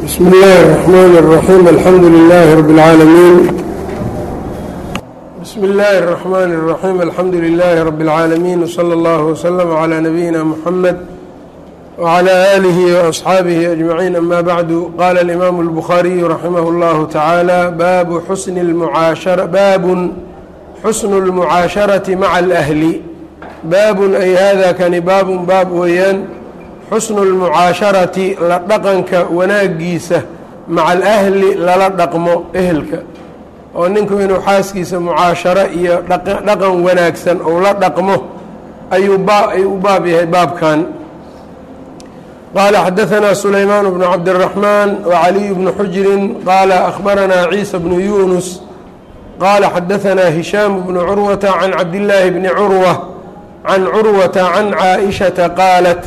بsم الlh الرحmn الرحيم الحمdu للh رب العاalمين بsم الlh الرحmن الرحيم الحمdu للh رب العاalمين وصلى الله وسلم على نبيina محمد وعلى آله وأصxaaبه أجمعين أmا bعd qال الإmام البخاري رحimه الله تعالى bab xusن المعاaشhaرaةi mعa الأهل baab ay hada kani baabun baab weeyaan xusnu اlmucaasharati la dhaqanka wanaagiisa maca alahli lala dhaqmo ehelka oo ninku inuu xaaskiisa mucaasharo iyo dhaqan wanaagsan ou la dhaqmo ayuu ayuu u baab yahay baabkan qaala xadaثna sulaymaan bnu cabdالرaحmaan وcaliي bnu xujrin qaala أkhbarana ciisa bnu yunus qaala xadaثna hishaam bnu curwata can cabdالlaahi bni curwة can curwata can caaئishaةa qaalat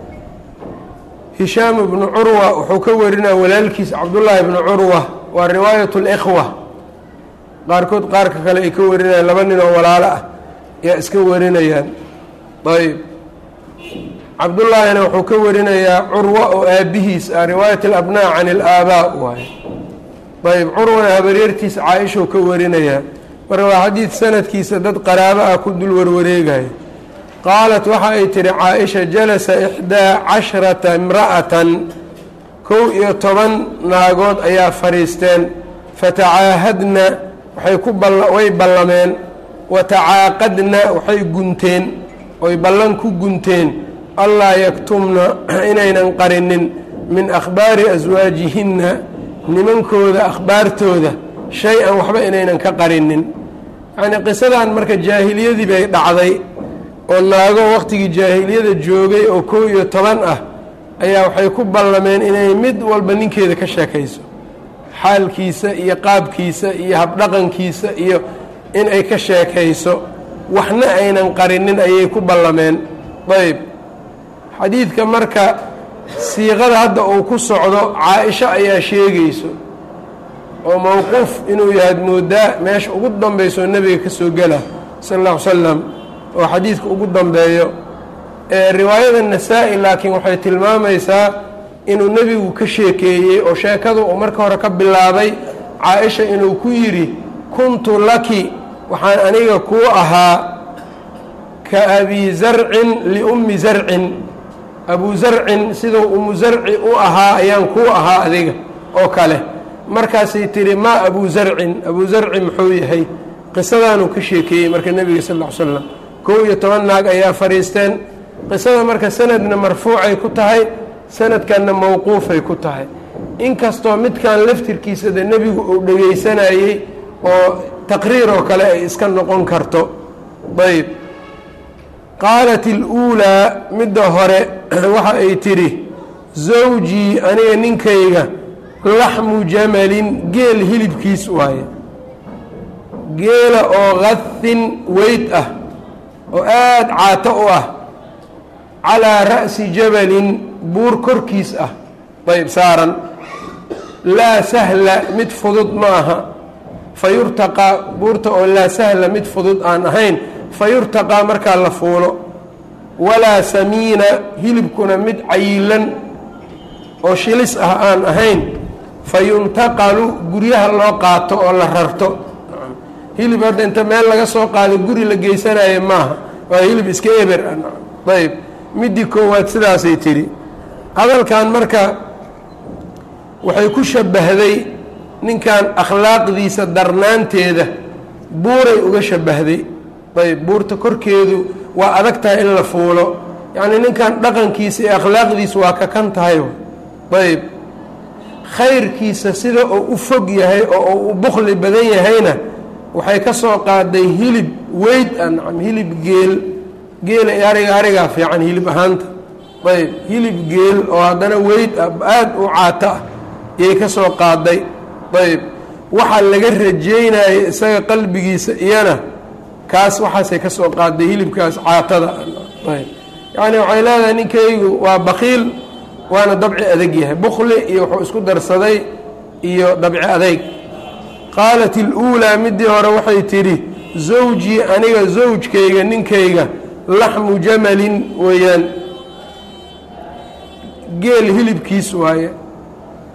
hishaam bnu curwa wuxuu ka warinaya walaalkiis cabdullaahi bnu curwa waa riwaayaة اlإkhwa qaarkood qaarka kale ay ka warinayaan laba nin oo walaalo ah yaa iska warinayaan ayb cabdullaahina wuxuu ka warinayaa curwa oo aabihiis ah riwaayat اlabnaa can اlaabaa waaye ayb curwana habareertiisa caaishou ka warinayaa marka waa xadiid sanadkiisa dad qaraabo ah ku dul warwareegaya qaalat waxa ay tihi caaisha jalasa ixdaa casharata imra'atan kow iyo toban naagood ayaa fadhiisteen fatacaahadna waxay ku way ballameen wa tacaaqadna waxay gunteen oy ballan ku gunteen allaa yaktumna inaynan qarinin min akhbaari aswaajihinna nimankooda akhbaartooda shay-an waxba inaynan ka qarinin yacnii qisadan marka jaahiliyadii bay dhacday oo naago waqtigii jaahiliyada joogay oo kow iyo toban ah ayaa waxay ku ballameen inay mid walba ninkeeda ka sheekayso xaalkiisa iyo qaabkiisa iyo habdhaqankiisa iyo in ay ka sheekayso waxna aynan qarinin ayay ku ballameen ayb xadiidka marka siiqada hadda uu ku socdo caa-isho ayaa sheegayso oo mowquuf inuu yahaad moodaa meesha ugu dambayso nebiga ka soo gela sal alla ly slam oo xadiidka ugu dambeeyo ee riwaayada nasaa-i laakiin waxay tilmaamaysaa inuu nebigu ka sheekeeyey oo sheekadu uu marka hore ka bilaabay caa-isha inuu ku yidhi kuntu laki waxaan aniga kuu ahaa ka abi zarcin liummi zarcin abu zarcin siduu umu zarci u ahaa ayaan kuu ahaa adiga oo kale markaasay tihi maa abu zarcin abu zarci muxuu yahay qisadaanuu ka sheekeeyey marka nebiga sal ll ly slam kow iyo toban naag ayaa fadhiisteen qisada marka sanadna marfuucay ku tahay sanadkanna mowquufay ku tahay inkastoo midkan laftirkiisa de nebigu uu dhegaysanayey oo taqriir oo kale ay iska noqon karto ayb qaalat iluulaa midda hore waxa ay tidhi zawjii aniga ninkayga laxmu jamalin geel hilibkiis waaye geela oo qadin weyd ah oo aada caato u ah calaa ra'si jabalin buur korkiis ah ayb saaran laa sahla mid fudud ma aha fa yurtaqaa buurta oo laa sahla mid fudud aan ahayn fa yurtaqaa markaa la fuulo walaa samiina hilibkuna mid cayilan oo shilis ah aan ahayn fa yuntaqalu guryaha loo qaato oo la rarto hilib hadda inta meel laga soo qaado guri la geysanayo maaha waa hilib iska eber ah ayb midii koowaad sidaasay tidhi hadalkan marka waxay ku shabbahday ninkan akhlaaqdiisa darnaanteeda buuray uga shabbahday ayb buurta korkeedu waa adag tahay in la fuulo yacnii ninkan dhaqankiisa iyo akhlaaqdiisa waa ka kan tahay ayb khayrkiisa sida uu u fog yahay oo uu u bukli badan yahayna waxay ka soo qaaday hilib weyd ah nacam hilib geel geela ariga arigaa fiican hilib ahaanta ayb hilib geel oo haddana weyd ah aada u caato ah yay ka soo qaaday ayb waxaa laga rajeynayay isaga qalbigiisa iyana kaas waxaasay ka soo qaaday hilibkaas caatada ayb yacni waxay leedahay ninkaygu waa bakiil waana dabci adag yahay bukli iyo wuxuu isku darsaday iyo dabci adayg qaalat iluulaa midii hore waxay tidhi zawjii aniga zawjkayga ninkayga laxmu jamalin weeyaan geel hilibkiis waaye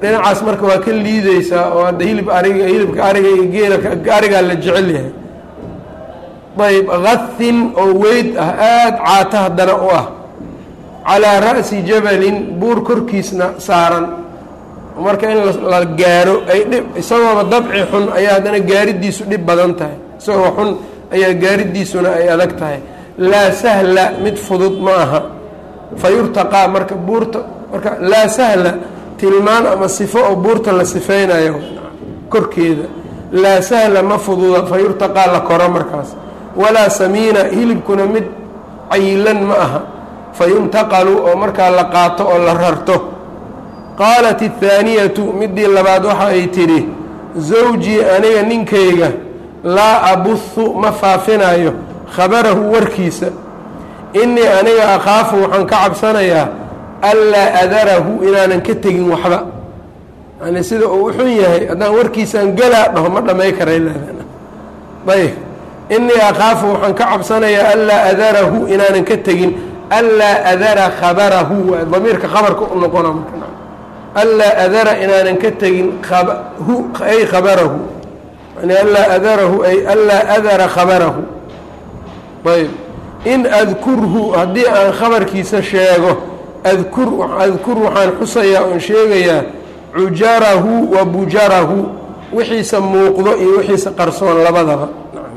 dhinacaas marka waa ka liideysaa oo hadda hilib ariga hilibka ariga iyo geela arigaa la jecel yahay ayb kathin oo weyd ah aada caata haddana u ah calaa ra'si jabalin buur korkiisna saaran marka in la gaaro ay dhib isagooba dabci xun ayaa haddana gaaridiisu dhib badan tahay isagoo xun ayaa gaaridiisuna ay adag tahay laa sahla mid fudud ma aha fa yurtaqaa marka buurta marka laa sahla tilmaan ama sifo oo buurta la sifeynayo korkeeda laa sahla ma fududa fa yurtaqaa la koro markaas walaa samiina hilibkuna mid cayilan ma aha fa yuntaqalu oo markaa la qaato oo la rarto qaalat athaaniyatu midii labaad waxa ay tidhi zawjii aniga ninkayga laa abuhu ma faafinayo khabarahu warkiisa innii aniga akhaafu waxaan ka cabsanayaa anlaa adarahu inaanan ka tegin waxba yani sida uu uxun yahay haddaan warkiisaan galaa dhaho ma dhamay karay leedan ayb innii akhaafu waxaan ka cabsanayaa anlaa adarahu inaanan ka tegin anlaa adara khabarahu waa damiirka khabarka u noqona marka anlaa adara inaanan ka tegin hu ay khabarahu yani anlaa adarahu ay anlaa adara khabarahu ayb in adkurhu haddii aan khabarkiisa sheego adkur adkur waxaan xusayaa oon sheegayaa cujarahu wa bujarahu wixiisa muuqdo iyo wixiisa qarsoon labadaba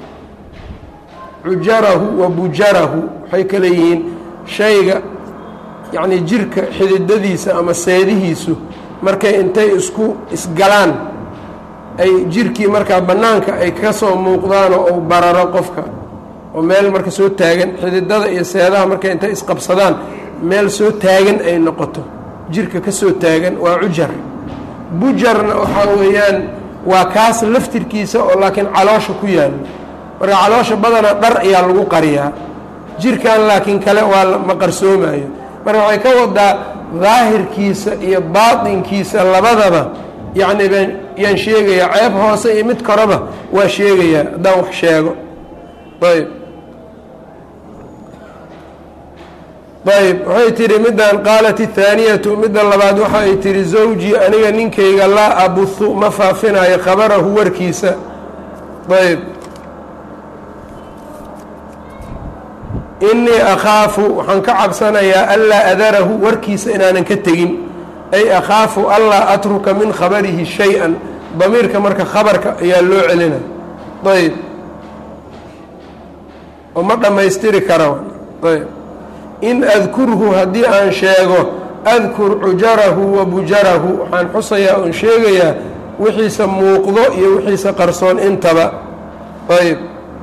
cujarahu wa bujarahu waxay kale yihiin shayga yacnii jirka xididadiisa ama seedihiisu markay intay isku isgalaan ay jirkii markaa bannaanka ay ka soo muuqdaanoo uu bararo qofka oo meel marka soo taagan xididada iyo seedaha markay intay isqabsadaan meel soo taagan ay noqoto jirka ka soo taagan waa cujar bujarna waxaa weeyaan waa kaas laftirkiisa oo laakiin caloosha ku yaalo marka caloosha badanaa dhar ayaa lagu qariyaa jirkan laakiin kale waa ma qarsoomayo marka waxay ka wadaa daahirkiisa iyo baatinkiisa labadaba yacni baan yaan sheegayaa ceeb hoose iyo mid koraba waa sheegayaa haddaan wax sheego ayb ayb waxay tihi middan qaalat athaaniyatu midda labaad waxa ay tihi zawjii aniga ninkayga laa abuhu ma faafinayo khabarahu warkiisa ayb innii akhaafu waxaan ka cabsanayaa anlaa adarahu warkiisa inaanan ka tegin ay akhaafu anlaa atruka min khabarihi shay-an damiirka marka khabarka ayaa loo celina ayb oo ma dhammaystiri kara ayb in adkurhu haddii aan sheego adkur cujarahu wa bujarahu waxaan xusayaa oon sheegayaa wixiisa muuqdo iyo wixiisa qarsoon intaba ayb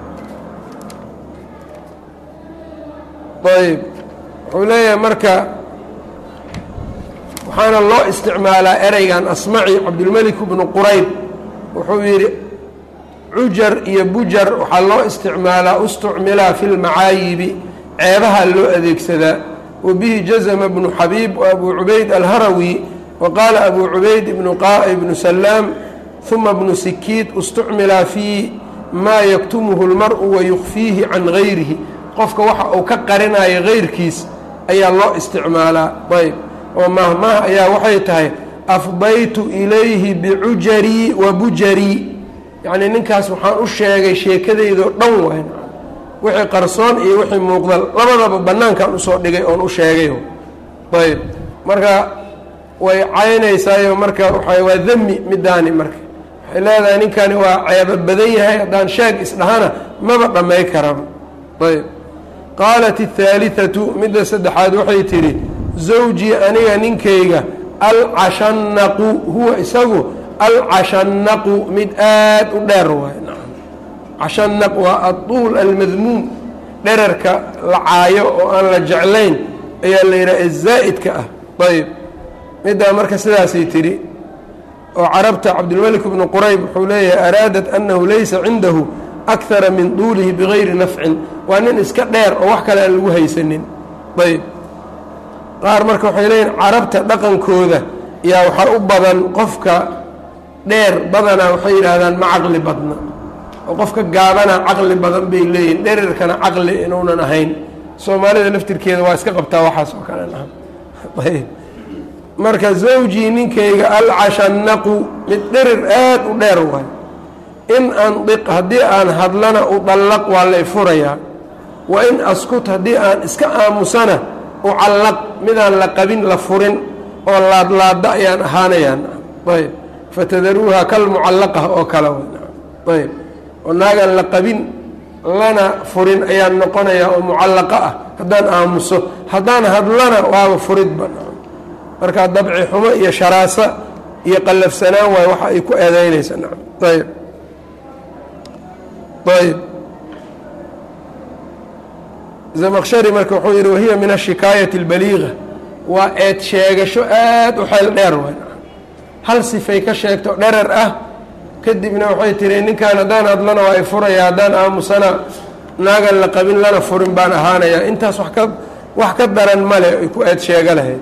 ayb wuxuu leeyahay marka waxaana loo isticmaalaa ereygan asmaci cabdulmelik bnu qurayb wuxuu yidhi cujar iyo bujar waxaa loo isticmaalaa ustucmilaa fi lmacaayibi ceebaha loo adeegsadaa wa bihi jazma bnu xabiib wa abu cubayd alharawi wa qaala abu cubayd ibnu salaam uma bnu sikiid istucmilaa fii maa yaktumuhu lmar'u wayukfiihi can gayrihi qofka waxa uu ka qarinayo gayrkiis ayaa loo isticmaalaa ayb oo mahmaah ayaa waxay tahay afdaytu ilayhi bicujarii wa bujarii yacnii ninkaas waxaan u sheegay sheekadaydoo dhan wayn wixii qarsoon iyo wixii muuqda labadaba bannaankan usoo dhigay oon u sheegayo ayb marka way caynaysaayo marka waa waa demi midaani marka waxay leedahay ninkani waa ceebo badan yahay haddaan sheeg isdhahana maba dhammay karaba ayb qaalat الثaaliثatu midda saddexaad waxay tidhi zawjii aniga ninkayga alcashanaqu huwa isagu alcashanaqu mid aad u dheer waay cashanaq waa aطuul almadmuum dherarka la caayo oo aan la jeclayn ayaa la yidhaha zaa'idka ah ayb middaa marka sidaasay tidhi oo carabta cabdilmelik bnu qurayb wuxuu leeyahay araadat annahu laysa cindahu akara min duulihi bigayri nafcin waa nin iska dheer oo wax kale aan lagu haysanin ayb qaar marka waxay leeyihin carabta dhaqankooda yaa waxaa u badan qofka dheer badanaa waxay yidhaahdaan ma caqli badna oo qofka gaabana caqli badan bay leeyihin dherarkana caqli inuunan ahayn soomaalida laftirkeeda waa iska qabtaa waxaas oo kale ayb marka zawjii ninkayga alcashanaqu mid dherir aad u dheer waay in andiq haddii aan hadlana udallaq waa la ifurayaa wa in askut haddii aan iska aamusana ucallaq midaan la qabin la furin oo laadlaada ayaan ahaanayaan ayb fatadaruuha kalmucallaqa oo kale ayb oo naagaan la qabin lana furin ayaan noqonayaa oo mucallaqa ah haddaan aamuso haddaan hadlana waaba furidba markaa dabci xumo iyo sharaasa iyo qallafsanaan waay waxa ay ku eedeynaysa ayb ayb zamaqshari marka wuxuu yidhi wahiya min ashikaayati اlbaliiga waa eed sheegasho aad u xeel dheer waay hal sifay ka sheegto dherer ah kadibna waxay tihi ninkan haddaan hadlana waa i furaya haddaan aamusana naagan la qabin lana furin baan ahaanayaa intaas wa ka wax ka daran male ay ku eed sheega lahayd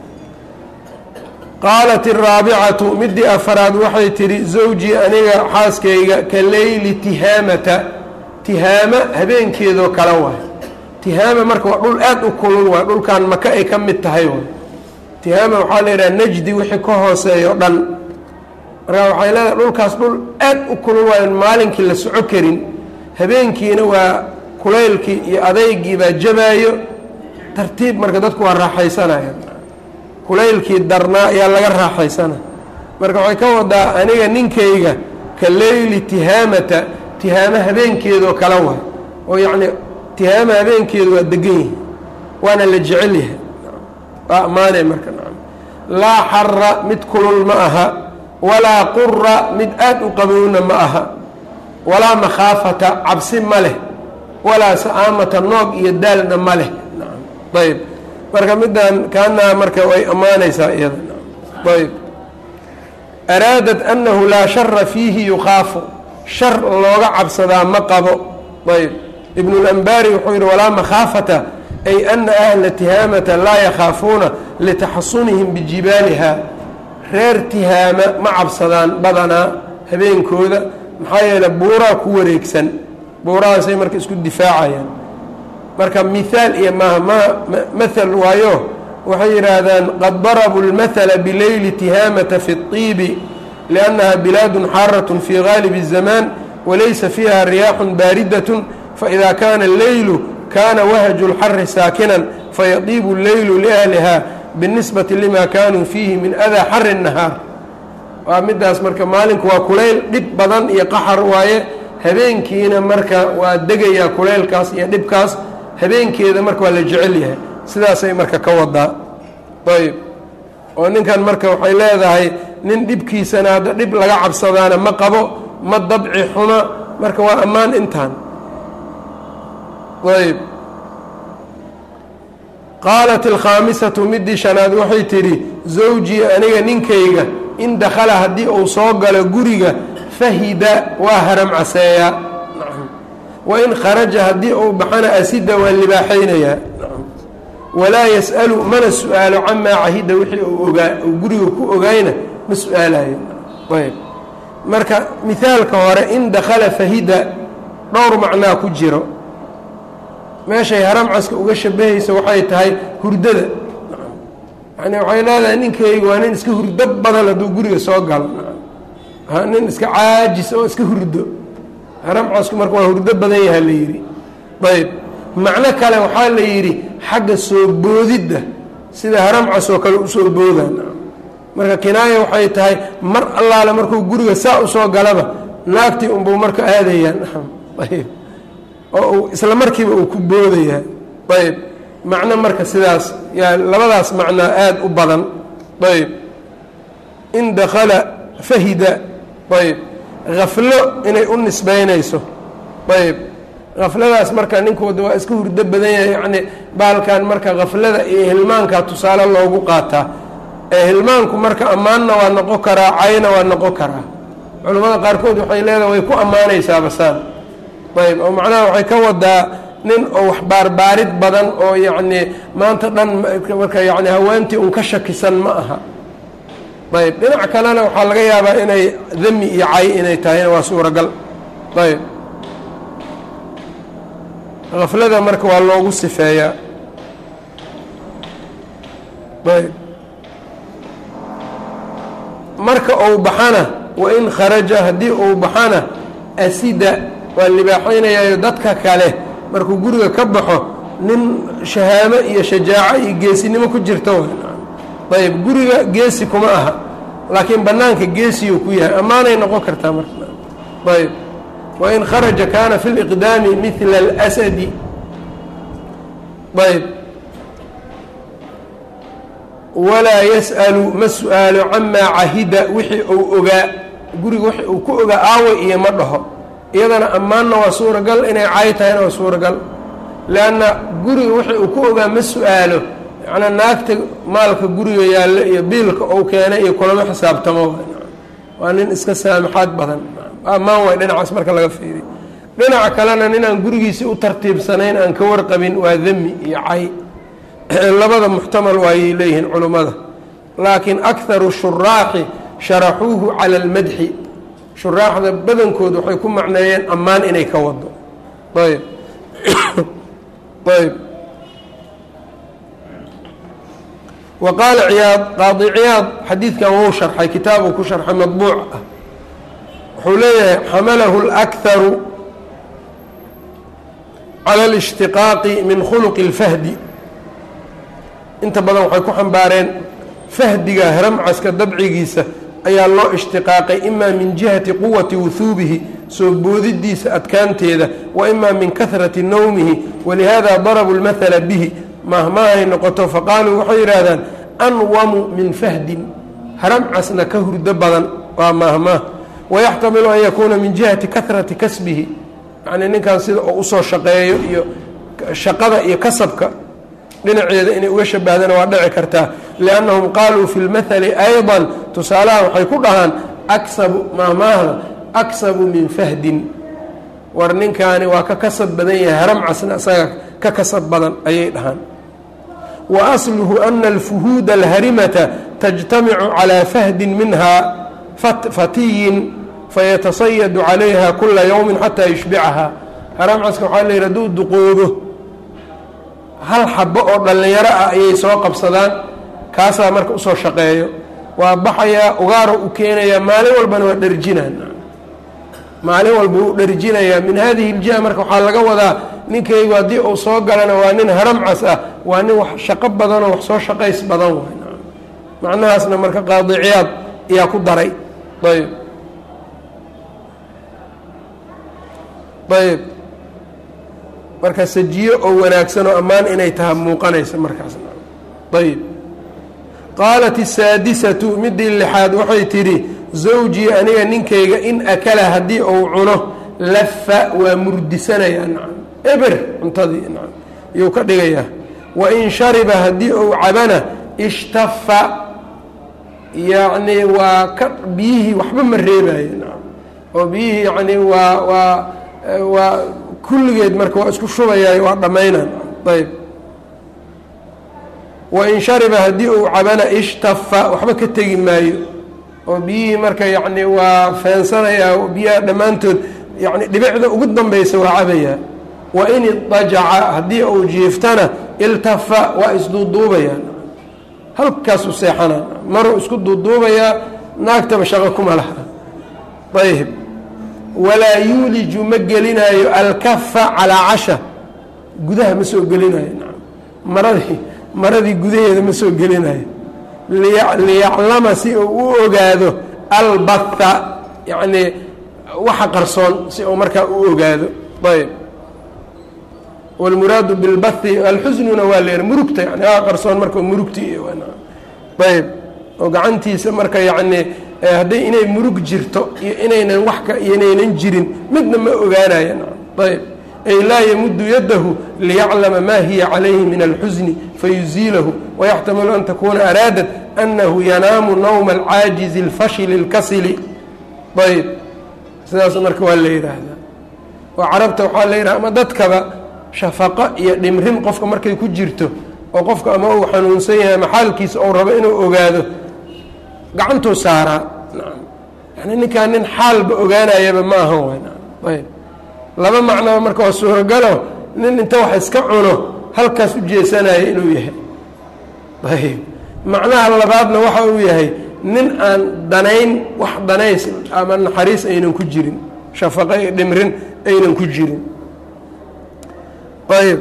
qaalat الraabicatu midii afaraad waxay tidhi zawjii aniga xaaskayga ka leyli tihaamata tihaama habeenkeedoo kale waay tihaama marka waa dhul aad u kulul waay dhulkan maka ay ka mid tahay waay tihaama waxaa la yidhaha najdi wixii ka hooseeyo dhan markaa waxay leedahay dhulkaas dhul aad u kulul waayo maalinkii la soco karin habeenkiina waa kulaylkii iyo adeygii baa jabaayo tartiib marka dadku waa raaxaysanaya kulaylkii darnaa ayaa laga raaxaysana marka waxay ka wadaa aniga ninkayga ka leyli tihaamata tihaama habeenkeedoo kale waay oo yacni tihaama habeenkeedu waa degan yihi waana la jecel yahay waa ammaanay marka nacam laa xara mid kulul ma aha walaa qura mid aad u qabowna ma aha walaa makhaafata cabsi ma leh walaa sa'aamata noog iyo daalna ma leh nacam ayb marka middan kaanaha marka way ammaanaysaa iyada ayb araadat annahu laa shara fiihi yukhaafu shar looga cabsadaa ma qabo ayb ibnu اlanbari wuxuu yihi walaa makhaafata ay ana ahla tihaamata laa yakhaafuuna litaxasunihim bijibaaliha reer tihaama ma cabsadaan badanaa habeenkooda maxaa yeele buuraa ku wareegsan buurahaasay marka isku difaacayaan marka mihaal iyo maaha ma mahal waayo waxay yidhaahdaan qad darabuu اlmahala bileyli tihaamata fi الطiibi liannaha bilaadun xaaratun fii gaalibi الzamaan walaysa fiiha riyaaxun baaridatun faإida kaana اleylu kaana wahju اlxari saakinan fayadiibu اleylu liahliha binisbati lima kaanuu fiihi min adaa xari الnahaar waa midaas marka maalinku waa kulayl dhib badan iyo qaxar waaye habeenkiina marka waa degayaa kulaylkaas iyo dhibkaas habeenkeeda marka waa la jecel yahay sidaasay marka ka wadaa ayb oo ninkan marka waxay leedahay nin dhibkiisana hadda dhib laga cabsadaana ma qabo ma dabci xuma marka waa ammaan intaan ayb qaalat alkhaamisatu midii shanaad waxay tidhi zawjii aniga ninkayga in dakhala haddii uu soo galo guriga fahida waa haram caseeyaa wa in kharaja haddii uu baxana asida waa libaaxaynayaa walaa yas'alu mana su-aalo camaa cahida wixii uu ogaa uu guriga ku ogaayna ma su-aalayo ayb marka mihaalka hore in dakhala fahida dhowr macnaa ku jiro meeshay haramcaska uga shabahaysa waxay tahay hurdada yani waxay leedahay ninkayga waa nin iska hurdo badan hadduu guriga soo galo nin iska caajis oo iska hurdo haramcasku marka waa hurdo badan yaha la yidhi ayb macno kale waxaa la yidhi xagga soo boodidda sida haramcas oo kale usoo boodaan marka kinaaya waxay tahay mar allaale markuu guriga saa usoo galaba naagtii unbuu marka aadayaan ayb oo uu isla markiiba uu ku boodayaa ayb macno marka sidaas yaa labadaas macnaa aada u badan ayb in dakhala fahida ayb haflo inay u nisbaynayso ayb hafladaas marka ninkooda waa iska hurdo badan yahay yacni baalkan marka haflada iyo hilmaanka tusaale loogu qaataa ee hilmaanku marka ammaanna waa noqon karaa cayna waa noqon karaa culimmada qaarkood waxay leedahay way ku ammaanaysaa basaan ayb oo macnaha waxay ka wadaa nin oo wax baarbaarid badan oo yacni maanta dhan marka yani haweentii un ka shakisan ma aha ayb dhinac kalena waxaa laga yaabaa inay dami iyo cay inay tahayna waa suuragal ayb haflada marka waa loogu sifeeyaa ayb marka uu baxana wain kharaja haddii uu baxana asida waa libaaxaynayaayo dadka kale markuu guriga ka baxo nin shahaamo iyo shajaaco iyo geesinimo ku jirta ayb guriga geesi kuma aha laakiin bannaanka geesiyuu ku yahay ammaanay noqon kartaa marka ayb wain kharaja kaana fi liqdaami midla اlasadi ayb walaa yas'alu ma su-aalo camaa cahida wixii uu ogaa guriga wixii uu ku ogaa aawa iyo ma dhaho iyadana ammaanna waa suuragal inay caay tahayna waa suuragal leanna guriga wixii uu ku ogaa ma su-aalo macnaa naagta maalka guriga yaalla iyo biilka uu keenay iyo kulama xisaabtamo waa nin iska saamaxaad badan ammaan waay dhinacaas marka laga fiiriy dhinaca kalena ninaan gurigiisii u tartiibsanayn aan ka warqabin waa demi iyo cay labada muxtamal waayay leeyihiin culummada laakiin akharu shuraaxi sharaxuuhu cala almadxi shuraaxda badankood waxay ku macneeyeen ammaan inay ka wado ayb ayb wa qaala ciyaad qaadi ciyaad xadiidkan wou sharxay kitaabuu ku sharxay madbuuc ah wuxuu leeyahay xamalahu اlakharu cala alishtiqaaqi min khuluqi اlfahdi inta badan waxay ku xambaareen fahdiga haramcaska dabcigiisa ayaa loo ishtiqaaqay imaa min jihati quwati wuhuubihi soo boodidiisa adkaanteeda wa imaa min kahrati nowmihi walihada darabuu lmahala bihi mahmaahay noqoto faqaaluu waxay yidhaahdaan anwamu min fahdin haramcasna ka hurdo badan waa mahmaah wayaxtamilu an yakuuna min jihati kahrati kasbihi yacnii ninkan sida oo usoo shaqeeyo iyo shaqada iyo kasabka dhinaceeda inay uga shabahdana waa dhici kartaa liannahum qaaluu fi lmathali ayضa tusaalaha waxay ku dhahaan aksabu maahmaahda aksabu min fahdin war ninkaani waa ka kasab badan yahay haramcasna isaga ka kasab badan ayay dhahaan wa asluhu ana alfuhuuda alharimata tajtamicu calaa fahdin minha fatiyin fayatasayadu calayha kula yowmin xataa yushbicaha haramcaska waxaa la yidhi hadduu duqoobo hal xabo oo dhallinyaro ah ayay soo qabsadaan kaasaa marka usoo shaqeeyo waa baxayaa ugaaro u keenayaa maalin walbana waa dharjinaan maalin walba u dharjinayaa min hadihi iljiha marka waxaa laga wadaa ninkaygu haddii uu soo galana waa nin haramcas ah waa nin wax shaqo badanoo wax soo shaqays badan waay macnahaasna marka qaadi ciyaad ayaa ku daray ayb ayb marka sajiyo oo wanaagsan oo ammaan inay taha muuqanaysa markaas ayb qaalat الsaadisatu midii lixaad waxay tidhi zawjii aniga ninkayga in akala haddii uu cuno lafa waa murdisanayaa nacam eber cuntadii nacam yuu ka dhigayaa wain shariba haddii uu cabana ishtafa yacnii waa ka biyihii waxba ma reebayo nacam oo biyihii yacnii waa waa waa kulligeed marka waa isku shubayaay waa dhammaynaan ayb wain shariba haddii uu cabana ishtafa waxba ka tegi maayo oo biyihii marka yacni waa feensanayaa biyaha dhammaantood yani dhibicda ugu dambaysa waa cabayaa wain idajaca haddii uu jiiftana iltafa waa isduuduubayaa halkaasuu seexanaa maruu isku duuduubayaa naagtaba shaqo kuma laha ayb walaa yuuliju ma gelinaayo alkafa calaa casha gudaha ma soo gelinayo maradii maradii gudaheeda ma soo gelinayo liyaclama si uu u ogaado albatha yacnii waxa qarsoon si uu markaa u ogaado ayb wاlmuraadu bilbathi alxusnuna waa leer murugta yani waa qarsoon marka murugti ayb oo gacantiisa marka yacnii hadday inay murug jirto iyo inaynan wax ka inaynan jirin midna ma ogaanayan ayb ay laa yamuddu yadahu liyaclama ma hiya calayhi min alxusni fayuziilahu wayaxtamilu an takuna araadat anahu yanaamu nawma alcaajizi اlfashili اlkasili ayb sidaas marka waa la yidhaahdaa oo carabta waxaa la yidhaha ama dadkaba shafaqo iyo dhimrin qofka markay ku jirto oo qofka ama uu xanuunsan yahay ama xaalkiisa ou rabo inuu ogaado gacantuu saaraa yani ninkaan nin xaalba ogaanayaba ma ahan way ayb laba macnoba marka waa suuragalo nin inta wax iska cuno halkaas u jeesanaya inuu yahay ayb macnaha labaadna waxa uu yahay nin aan danayn wax danays ama naxariis aynan ku jirin shafaqo iyo dhimrin aynan ku jirin ayb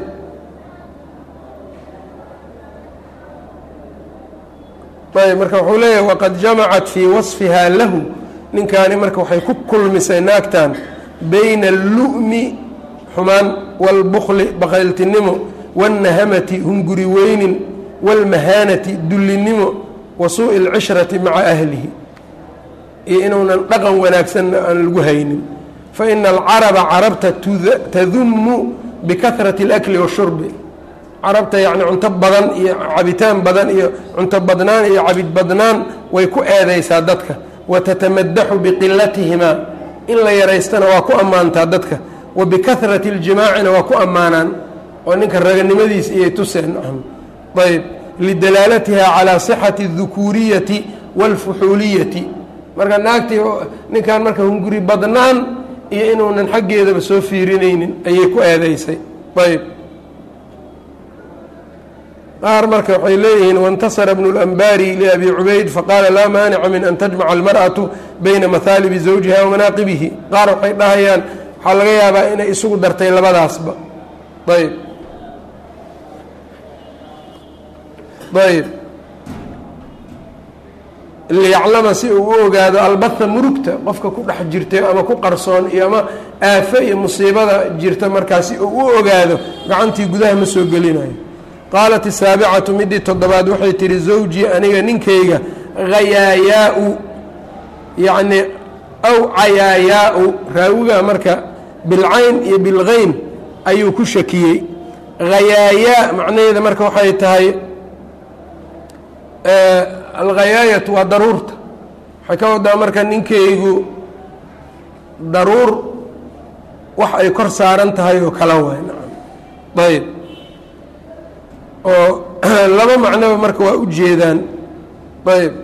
ayb marka wuxuu leeyahay waqad jamacat fii wasfihaa lahu ninkaani marka waxay ku kulmisay naagtan bayna allu'mi xumaan wاlbukli baqayltinimo wاlnahamati hunguri weynin wاlmahaanati dullinimo wa suuءi اlcishrati maca ahlihi iyo inuunan dhaqan wanaagsanna aan lagu haynin faina alcaraba carabta tadumu bikahrati اlakli washurbi carabta yacni cunto badan iyo cabitaan badan iyo cunto badnaan iyo cabid badnaan way ku eedaysaa dadka wa tatamadaxu biqilatihimaa in la yaraystana waa ku ammaantaa dadka wa bikahrati اljimaacina waa ku ammaanaan oo ninka raganimadiisa iyay tuseen ayb lidalaalatiha calaa sixati اdukuuriyati wاlfuxuuliyati marka naagtii ninkan marka hunguri badnaan iyo inuunan xaggeedaba soo fiirinaynin ayay ku eedaysay ayb qaar marka waxay leeyihiin waاntasara bnu اlanbari liabi cubayd faqaala laa maanica min an tajmaca almarأaةu bayna mahaalibi zawjiha wamanaaqibihi qaar waxay dhahayaan waxaa laga yaabaa inay isugu dartay labadaasba ayb ayb liyaclama si uu u ogaado albatha murugta qofka ku dhex jirta ama ku qarsoon iyo ama aafo iyo musiibada jirta markaa si uu u ogaado gacantii gudaha ma soo gelinayo qaalat asaabicatu midii toddobaad waxay tihi zawjii aniga ninkayga hayaayaa-u yacni aw cayaayaa-u raawiga marka bilcayn iyo bilgeyn ayuu ku shakiyey hayaayaa macnaheeda marka waxay tahay alghayaayatu waa daruurta waxay ka wadaa marka ninkaygu daruur wax ay kor saaran tahay oo kala waay ayb oo laba macnoba marka waa u jeedaan ayb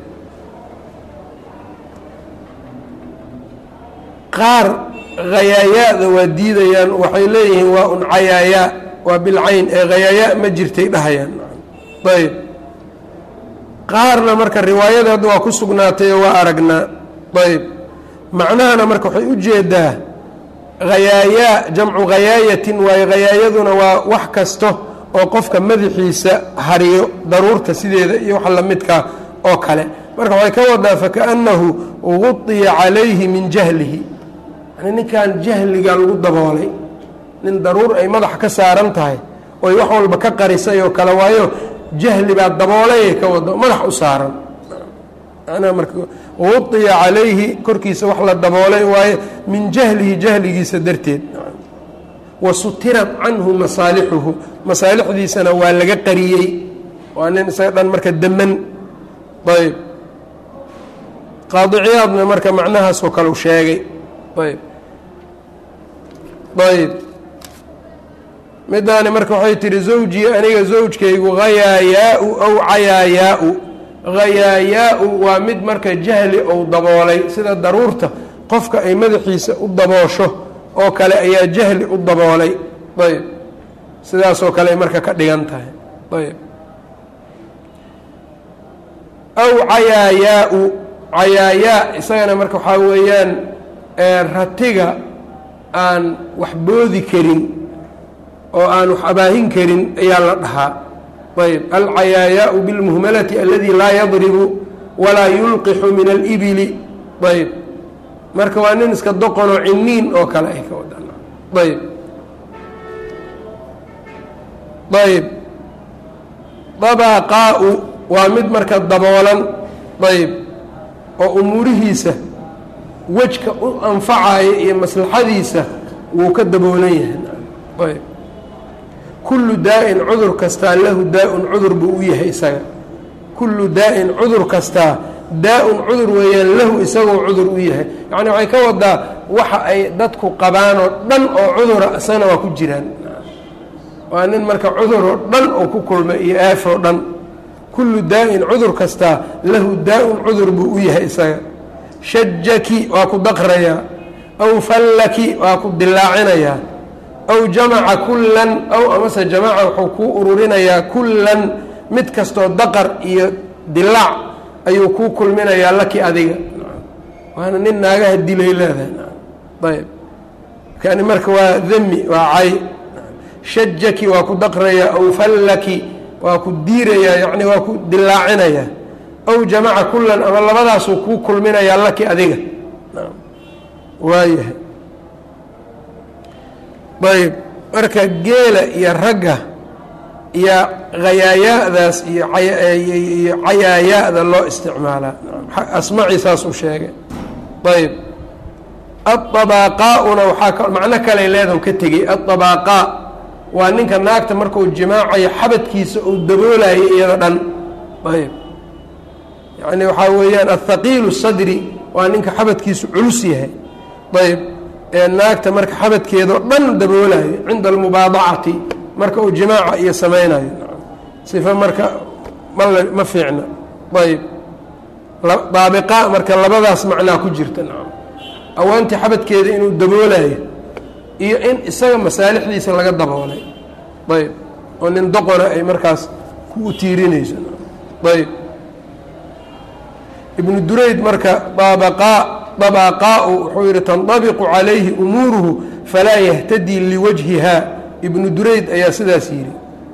qaar khayaayaa-da waa diidayaan waxay leeyihiin waa un cayaayaa waa bilcayn ee khayaayaa ma jirtay dhahayaan ayb qaarna marka riwaayada hadda waa ku sugnaatay oo waa aragnaa ayb macnahana marka waxay u jeedaa khayaayaa jamcu khayaayatin waayo khayaayaduna waa wax kasta oo qofka madaxiisa hariyo daruurta sideeda iyo wax lamidkaa oo kale marka waxay ka wadaa fakaأnnahu guطiya calayhi min jahlihi yani ninkan jahliga lagu daboolay nin daruur ay madaxa ka saaran tahay oy wax walba ka qarisay oo kale waayo jahli baa daboolayay ka wado madax u saaran manaa marka guطiya calayhi korkiisa wax la daboolay waayo min jahlihi jahligiisa darteed wa sutirat canhu masaalixuhu masaalixdiisana waa laga qariyey waa nin isaga dhan marka deman ayb qaadiciyaadna marka macnahaasoo kale u sheegay ayb ayb midaani marka waxay tihi zawjii aniga zawjkaygu hayaayaa-u aw cayaayaa-u hayaayaa-u waa mid marka jahli ou daboolay sida daruurta qofka ay madaxiisa u daboosho oo kale ayaa jahli u daboolay ayb sidaasoo kale ay marka ka dhigan tahay ayb aw cayaayaa-u cayaayaa isagana marka waxaa weeyaan ratiga aan wax boodi karin oo aan wax abaahin karin ayaa la dhahaa ayb alcayaayaau bilmuhmalati aladi laa yadribu walaa yulqixu min alibili ayb marka waa nin iska doqonoo ciniin oo kale ay ka wadaan ayb ayb dabaqaa-u waa mid marka daboolan ayb oo umuurihiisa wejka u anfacaya iyo maslaxadiisa wuu ka daboolan yahay ayb kullu daa-in cudur kastaa lahu daa-un cudur buu u yahay isaga kullu daa-in cudur kastaa daa-un cudur weeyaan lahu isagoo cudur u yahay yacni waxay ka wadaa waxa ay dadku qabaan oo dhan oo cudura isagana waa ku jiraan waa nin marka cudur oo dhan oo ku kulmay iyo aafoo dhan kullu daa-in cudur kastaa lahu daa-un cudur buu u yahay isaga shajaki waa ku daqrayaa aw fallaki waa ku dilaacinayaa aw jamaca kullan aw amase jamaca wuxuu kuu ururinayaa kullan mid kastoo daqar iyo dilaac ayuu kuu kulminayaa laki adiga waana nin naagaha dilay leedahay ayb kani marka waa demi waa cay shajaki waa ku daqrayaa aw fallaki waa ku diirayaa yani waa ku dilaacinayaa aw jamaca kulan ama labadaasuu kuu kulminayaa laki adiga waayahay ayb marka geela iyo ragga iyo khayaayaadaas iyo iyo cayaayaada loo isticmaalaa asmaci saasuu sheegay ayb aلطabaaqaauna waxaa macno kale leedahu ka tegey aلطabaaqaa waa ninka naagta markuu jimaacayo xabadkiisa uu daboolayo iyada dhan ayb yani waxaa weeyaan athaqiilu sadri waa ninka xabadkiisu culus yahay ayb ee naagta marka xabadkeedao dhan daboolayo cinda almubaadacati marka uu jimaaca iyo samaynayo sifa marka mal ma fiicna ayb daabiqa marka labadaas macnaa ku jirta awaantii xabadkeeda inuu daboolayo iyo in isaga masaalixdiisa laga daboolay ayb oo nin doqona ay markaas ku utiirinayso ayb ibnu durayd marka daabaqaa dabaqaau wuxuu yihi tandabiqu calayhi umuuruhu falaa yahtadii liwajhiha ibnu durayd ayaa sidaas yidhi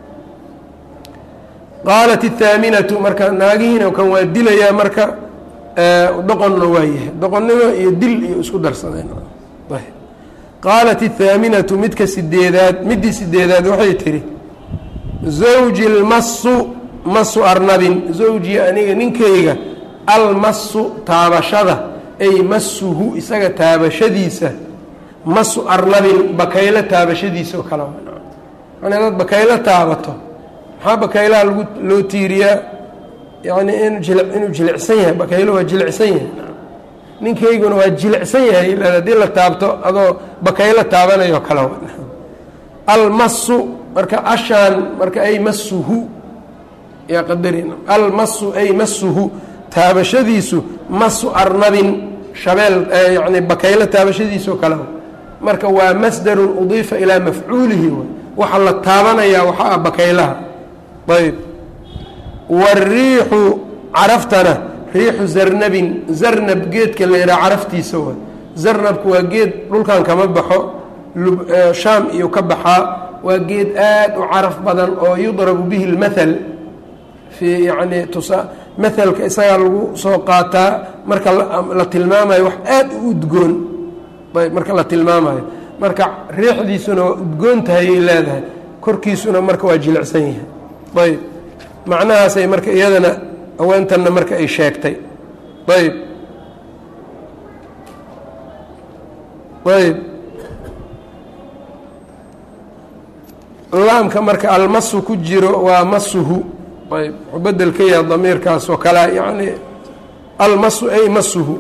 qaalat الthaaminatu marka naagihiina kan waa dilayaa marka doqonna waa yahay doqonnimo iyo dil iyo isku darsadeen qaalat الthaaminatu midka sideedaad middii sideedaad waxay tihi zawji اlmasu masu arnabin zawji aniga ninkayga almasu taabashada ay masuhu isaga taabashadiisa masu arnabin bakaylo taabashadiisa oo kale yani dad bakaylo taabato maxaa bakaylaha lagu loo tiiriyaa yani in inuu jilicsan yahay bakaylo waa jilicsan yahay ninkayguna waa jilicsan yahay haddii la taabto adoo bakaylo taabanayo kale almasu marka ashaan marka ay masuhu yaa qadarin almasu ay masuhu taabashadiisu masu arnabin shabeel yani bakaylo taabashadiisao kale marka waa masdarun udiifa ilaa mafcuulihi waxa la taabanayaa waxa ah bakaylaha ayb wariixu caraftana riixu zarnabin zarnab geedka la yidhaha caraftiisa wa zarnabku waa geed dhulkan kama baxo shaam iyo ka baxaa waa geed aad u caraf badan oo yudrabu bihi اlmathal fii yani tusa mahalka isagaa lagu soo qaataa marka la tilmaamayo wax aad u udgoon ayb marka la tilmaamayo marka riixdiisuna waa udgoon tahayay leedahay korkiisuna marka waa jilicsan yahay ayb macnahaasay marka iyadana haweentanna marka ay sheegtay ayb ayb laamka marka almasu ku jiro waa masuhu ayb wuxuu bedel ka yaha damiirkaas oo kale yani almasu ay masuhu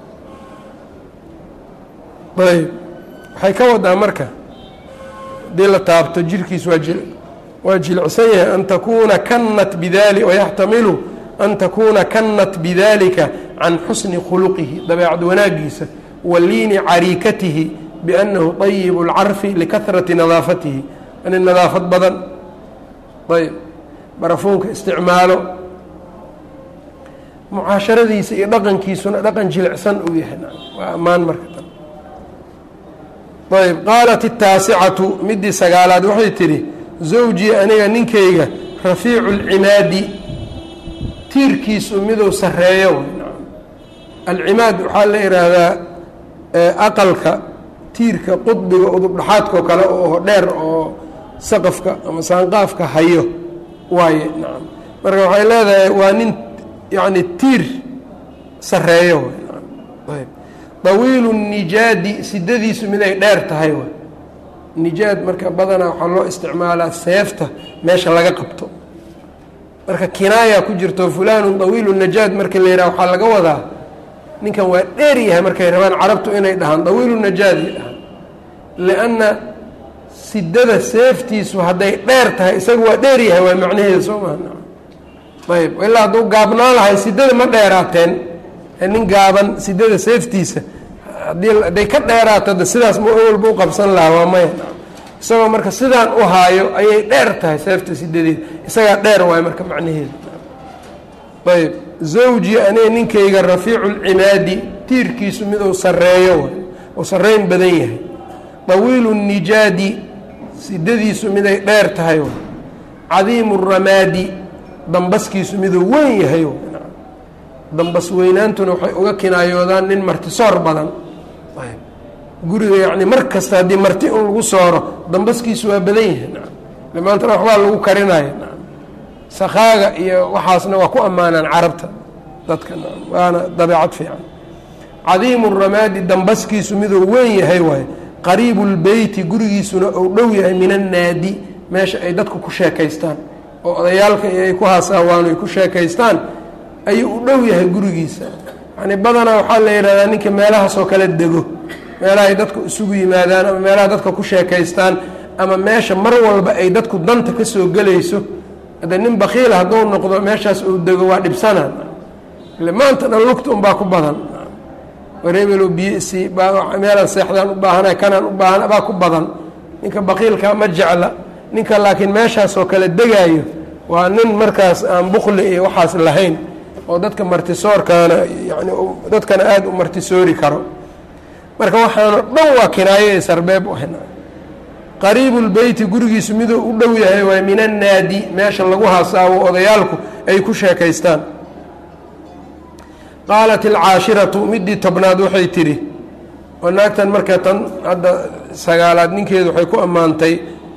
ayb waxay ka wadaa marka hadii la taabto jirkiis waa ji waa jilicsan yahay an takuuna kanat bidali wayaxtamilu an takuuna kanat bidalika can xusni khuluqihi dabeecad wanaagiisa wa liini cariikatihi biannahu طayib اlcarfi likahrati nadaafatihi ani nadaafad badan ayb barafuunka isticmaalo mucaasharadiisa iyo dhaqankiisuna dhaqan jilicsan uu yahay waa ammaan marka ayb qaalat الtaasicatu midii sagaalaad waxay tidhi zawjii aniga ninkayga rafiicu اlcimaadi tiirkiisu miduu sareeyo alcimaad waxaa la ihaahdaa aqalka tiirka qudbiga udubdhaxaadkao kale oo dheer oo saqafka ama saanqaafka hayo waaye nacam marka waxay leedahay waa nin yacni tiir sareeyo ayb dawiilu nijaadi sidadiisu mid ay dheer tahay w nijaad marka badanaa waxaa loo isticmaalaa seefta meesha laga qabto marka kinaaya ku jirto fulaanu dawiilu najaad marka la yidhaha waxaa laga wadaa ninkan waa dheer yahay markay rabaan carabtu inay dhahaan dawiilu najaadi dhahaan lianna sidada seeftiisu hadday dheer tahay isaga waa dheer yahay waa macnaheeda soo maha ayb ilaa hadduu gaabnaan lahay sidada ma dheeraateen nin gaaban sidada seeftiisa haddii hadday ka dheeraato de sidaas ma awalba u qabsan lahaa waa maya isagoo marka sidaan u haayo ayay dheer tahay seefta sidadeeda isagaa dheer waayo marka macnaheeda ayb zawji aniga ninkayga rafiicu lcimaadi tiirkiisu miduu sarreeyo uu sarreyn badan yahay طawiilu الnijaadi sidadiisu miday dheer tahay cadiimu الramaadi dambaskiisu miduu weyn yahay dambas weynaantuna waxay uga kinaayoodaan nin martisoor badan guriga yacni mar kasta haddii marti un lagu sooro dambaskiisu waa badan yahay maantana waxbaa lagu karinaya sakaaga iyo waxaasna waa ku ammaanaan carabta dadka waana dabeecad fiican cadiimu ramaadi dambaskiisu miduu weyn yahay waaye qariibu lbeyti gurigiisuna ou dhow yahay min annaadi meesha ay dadku ku sheekaystaan oo odayaalka iyo ay ku haasaawaan ay ku sheekaystaan ayuu u dhow yahay gurigiisa yani badanaa waxaa la yidhahdaa ninka meelahaasoo kale dego meelaha ay dadku isugu yimaadaan ama meelaha dadka ku sheekaystaan ama meesha mar walba ay dadku danta ka soo gelayso hadde nin bakiila hadduu noqdo meeshaas uu dego waa dhibsanaan ile maanta dhan lugta unbaa ku badan wareebelo biyo isii meelaan seexdaan u baahana kanaan u baahana baa ku badan ninka bakiilkaa ma jecla ninka laakiin meeshaasoo kale degaayo waa nin markaas aan bukli iyo waxaas lahayn oo dadka martisoorkaana yani dadkana aada u martisoori karo marka waxaano dhan waa kinaayo ee sarbeeb u hena qariibu lbeyti gurigiisu miduu u dhow yahay waa min annaadi meesha lagu hasaawo odayaalku ay ku sheekaystaan qaalat alcaashiratu midii tobnaad waxay tidhi oo naagtan marka tan hadda sagaalaad ninkeedu waxay ku ammaantay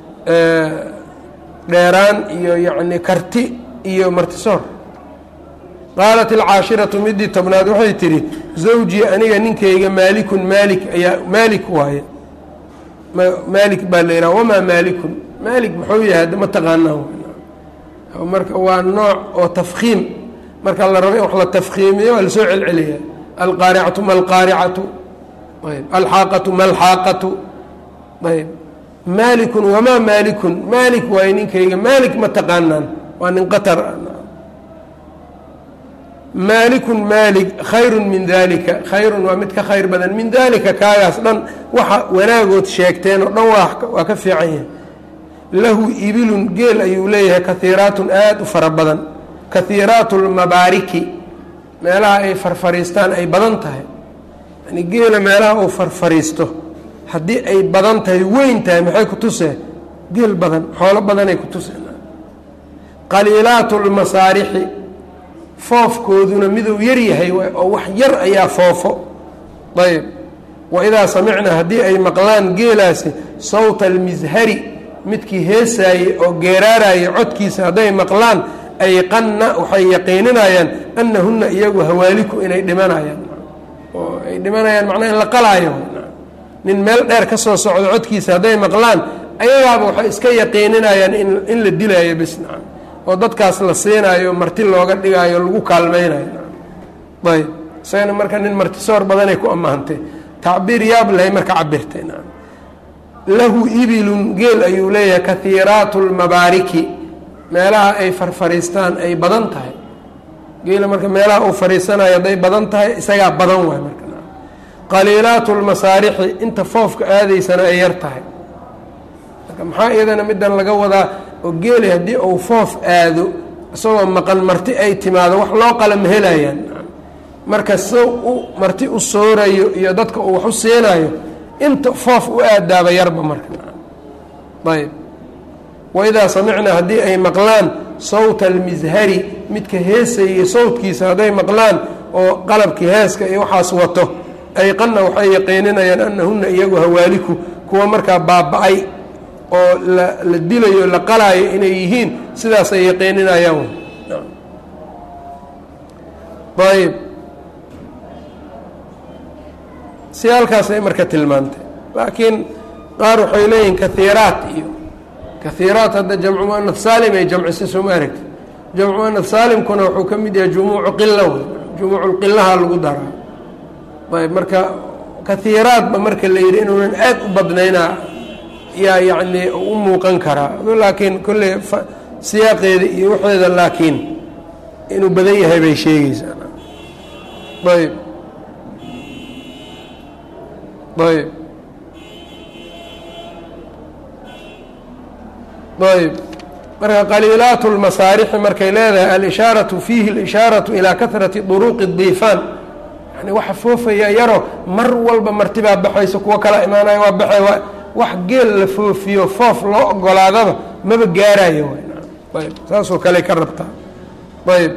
dheeraan iyo yacni karti iyo martisoor qaalat alcaashiratu midii tobnaad waxay tidhi zawjii aniga ninkayga maalikun maalik ayaa maalik waaye maalik baa la yidhaha wamaa maalikun maalik muxuu yahay hadda ma taqaanaa marka waa nooc oo tafkiim marka la rabo in wax la tafkiimiyo waa lasoo celceliya alqaaricatu ma alqaaricatu ayb alxaaqatu ma alxaaqatu ayb maalikun wamaa maalikun maalik waaye ninkayga maalik ma taqaanaan waa nin qatar maalikun maalik khayrun min dalika khayrun waa mid ka khayr badan min dalika kaagaas dhan waxa wanaagood sheegteen oo dhan waa ka fiican yahay lahu ibilun geel ayuu leeyahay kahiiraatun aada u fara badan kahiiraatu lmabaariki meelaha ay farfariistaan ay badan tahay yani geela meelaha uu farfariisto haddii ay badan tahay weyn tahay maxay ku tusee geel badan xoolo badanay ku tuseen qaliilaatu lmasaarixi foofkooduna miduu yar yahay oo wax yar ayaa foofo ayb waidaa samicna haddii ay maqlaan geelaasi sawta almishari midkii heesaayey oo geeraarayay codkiisa hadday maqlaan ayqanna waxay yaqiininayaan annahunna iyagu hawaaliku inay dhimanayaan oo ay dhimanayaan macnaa in la qalaayo nin meel dheer ka soo socdo codkiisa hadday maqlaan ayagaaba waxay iska yaqiininayaan in la dilaayo bisna oo dadkaas la siinaayo marti looga dhigaayo lagu kaalmaynayo ayb isagana marka nin martisoor badanay ku ammaantay tacbiir yaab lahay marka cabirtay lahu ibilun geel ayuu leeyahay kahiiraatu lmabaariki meelaha ay farfariistaan ay badan tahay geela marka meelaha uu fariisanayo hadday badan tahay isagaa badan waay marka qaliilaatu lmasaarixi inta foofka aadaysana ay yar tahay marka maxaa iyadana midan laga wadaa oo geeli haddii uu foof aado isagoo maqan marti ay timaado wax loo qala ma helayaan marka sow u marti u soorayo iyo dadka uu wax u siinayo inta foof u aadaaba yarba marka ayb waidaa samicna haddii ay maqlaan sawta almishari midka heesayay sawtkiisa hadday maqlaan oo qalabkii heeska iyo waxaas wato ayqanna waxay yaqiininayaan annahunna iyagu hawaaliku kuwa markaa baaba-ay oo la la dilayo la qalaayo inay yihiin sidaasay yaqiininayaan ayb si halkaasay marka tilmaantay laakiin qaar waxay leeyihiin kahiiraat iyo kahiiraat hadda jamcu muanaf saalim ay jamcisa sooma aragti jamcu muanaf saalimkuna wuxuu ka mid yahay jumuucu qila wey jumuuculqilaha lagu daraa ayb marka kahiiraadba marka la yidhi inuunan aad u badnaynaa yaa yacni u muuqan karaa laakiin kolley siyaaqeeda iyo waxeeda laakiin inuu badan yahay bay sheegaysaa ayb ayb ayb marka qaliilaat lmasaarixi markay leedahay alishaaratu fiihi اlishaaraةu ilaa kahrati duruuqi diifaan yani waxa foofaya yaro mar walba martibaa baxayso kuwo kala imaanaya waa baxay waa wax geel la foofiyo foof loo ogolaadaba maba gaarayo ayb saasoo kale ka rabtaa ayb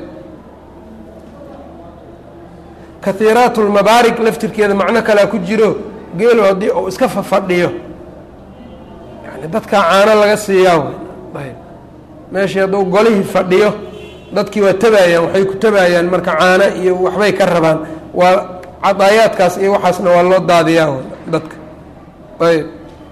kahiiraat lmabaarig laftirkeeda macno kalea ku jiro geelu haddii uu iska fafadhiyo yani dadkaa caano laga siiyaa ayb meeshii hadduu golihii fadhiyo dadkii waa tabaayaan waxay ku tabaayaan marka caano iyo waxbay ka rabaan waa cadaayaadkaas iyo waxaasna waa loo daadiyaa dadka ayb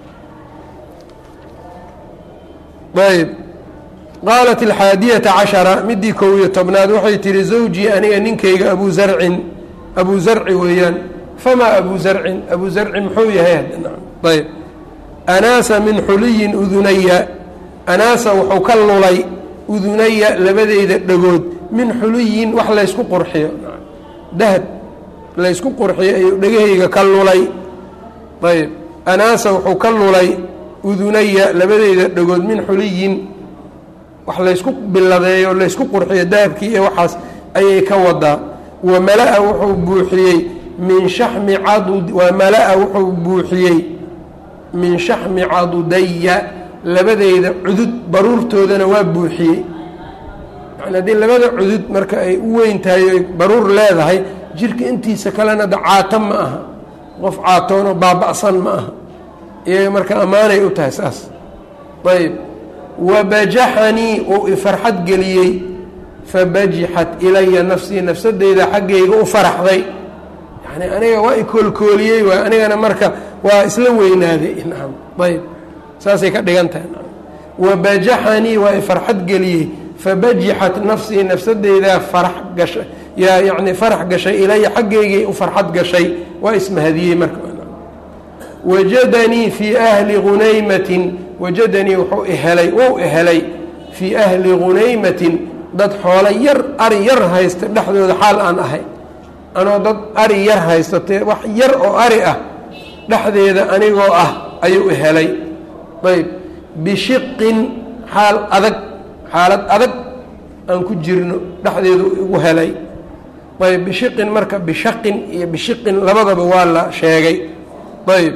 ayb qaalat alxaadiyata cashara midii kow iyo tobnaad waxay tihi zawjii aniga ninkayga abu zarcin abu zarci weeyaan famaa abu zarcin abu zarci muxuu yahay ayb anaasa min xuliyin udunaya anaasa wuxuu ka lulay udunaya labadeyda dhagood min xuliyin wax laysku qurxiyo dahab laysku qurxiyo ayuu dhegahayga ka lulay ayb anaasa wuxuu ka lulay udunaya labadeyda dhagood min xuliyin wax laysku biladeeyo laysku qurxiyo dahabkii iyo waxaas ayay ka wadaa wa mala-a wuxuu buuxiyey min shaxmi cadud wa mala-a wuxuu buuxiyey min shaxmi cadudaya labadeyda cudud baruurtoodana waa buuxiyey yani haddii labada cudud marka ay u weyn tahay oy baruur leedahay jirka intiisa kalena da caato ma aha qof caatoonoo baaba'san ma aha iyaga marka ammaanay u tahay saas ayb wabajaxanii uu ifarxad geliyey fabajixat ilaya nafsii nafsadeyda xaggayga u faraxday yani aniga waa ikoolkooliyey waay anigana marka waa isla weynaaday nacam ayb saasay ka dhigan tahay wabajaxanii waa ifarxad geliyey fabajixat nafsii nafsadeydaa farax gashay yaa yacni farax gashay ilaya xaggaygay u farxad gashay waa ismahadiyey marka wajadanii fii ahli hunaymatin wajadanii wuxuu ihelay wou ihelay fii ahli hunaymatin dad xoolo yar ari yar haysta dhexdooda xaal aan ahay anoo dad ari yar haysta te wax yar oo ari ah dhexdeeda anigoo ah ayuu ihelay ayb bishiqin xaal adag xaalad adag aan ku jirno dhexdeedu igu helay ayb bishiqin marka bishaqin iyo bishiqin labadaba waa la sheegay ayb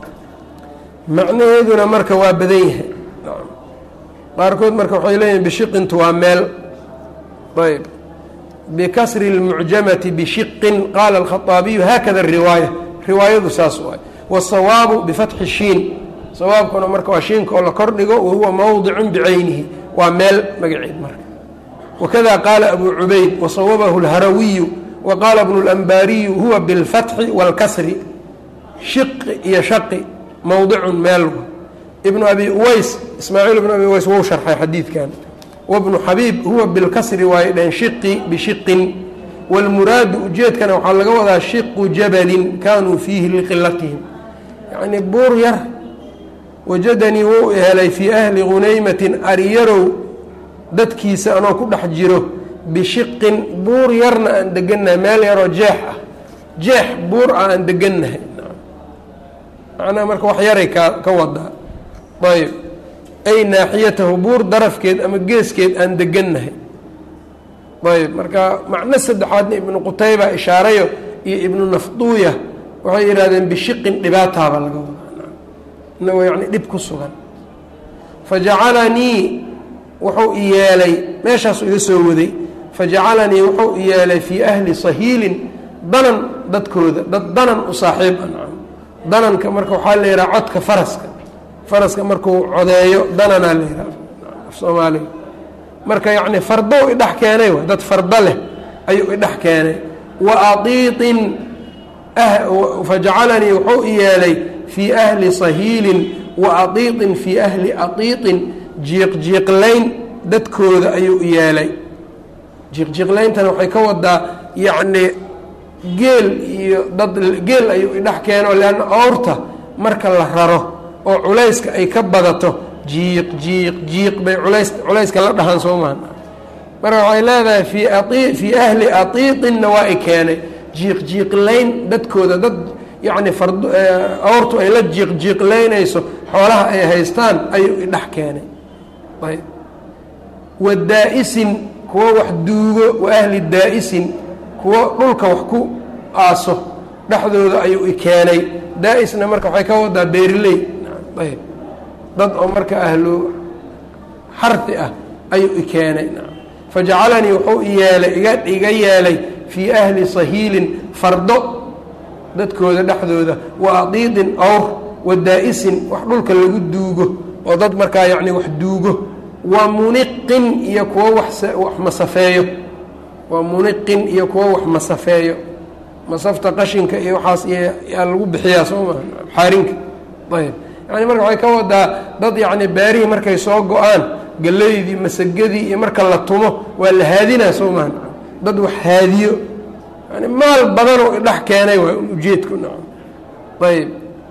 macnaheeduna marka waa badan yahay qaarkood marka waxay leeyihin bishiqintu waa meel ayb bikasri اlmucjamati bishiqin qaala alkhaطaabiyu haakada riwaaya riwaayadu saas waay wالsawaabu bifatxi shiin sawaabkuna marka waa shiinka oo la kordhigo wahuwa mowdicun bicaynihi waa meel magaceed marka wakada qaala abu cubayd wasawabahu اlharawiyu wa qaala bnu اlanbaariyu huwa biاlfatxi wاlkasri shiqi iyo shaqi mowdicun meel ibnu abi uways ismaaciil ibnu abi uways wou sharxay xadiidkan wabnu xabiib huwa bilkasri waayo dheen shiqi bishiqin wاlmuraadu ujeedkana waxaa laga wadaa shiqu jabalin kaanuu fiihi liqilatihim yacnii buur yar wajadanii wou helay fii ahli hunaymatin ariyarow dadkiisa anoo ku dhex jiro bishiqin buur yarna aan degannahay meel yaroo jeex ah jeex buur ah aan degannahay macnaha marka wax yaray ka ka wadaa ayb ay naaxiyatahu buur darafkeed ama geeskeed aan degannahay ayb marka macno saddexaadna ibnu qutayba ishaarayo iyo ibnu nafduuya waxay yidhahdeen bishiqin dhibaataaba laga wadaa inagoo yacni dhib ku sugan fajacalanii wuxuu i yeelay meeshaasu iga soo waday fajacalanii wuxuu i yeelay fii ahli sahiilin danan dadkooda dad danan u saaxiib ah dananka marka waxaa la yidhaha codka faraska faraska markuu codeeyo dananaa la yidhaha af soomaaliga marka yacni fardow idhex keenay wa dad fardo leh ayuu idhex keenay wa aiiin fajacalanii wuxuu i yeelay fii ahli sahiilin wa adiiqin fii ahli adiiqin jiiqjiiqlayn dadkooda ayuu i yeelay jiiqjiiqlayntana waxay ka wadaa yacni geel iyo dad geel ayuu idhex keeno leanna awrta marka la raro oo culayska ay ka badato jiiq jiiq jiiq bay culays culayska la dhahaan soo maha marka waxay leedahay fii ai fii ahli atiiqinna waa i keenay jiiq jiiqlayn dadkooda dad yacni fard awrtu ay la jiiq jiiqlaynayso xoolaha ay haystaan ayuu idhex keenay ayb wa daa'isin kuwo wax duugo wa ahli daa'isin kuwo dhulka wax ku aaso dhexdooda ayuu i keenay daa-isna marka waxay ka wadaa beeriley ayb dad oo marka ahlu xarfi ah ayuu i keenay fajacalanii wuxuu yeelay iga iga yeelay fii ahli sahiilin fardo dadkooda dhexdooda wa adiidin awr wa daa'isin wax dhulka lagu duugo oo dad markaa yacni wax duugo wa muniqin iyo kuwo wax wax masafeeyo wa muniqin iyo kuwo wax masafeeyo masafta qashinka iyo waxaas yaa lagu bixiyaa soo maa xaarinka ayb yani marka waxay ka wadaa dad yacni beerihii markay soo go-aan galeydii masagadii iyo marka la tumo waa la haadinaa soo maha dad wax haadiyo yani maal badanoo idhex keenay waa ujeedku nacam ayb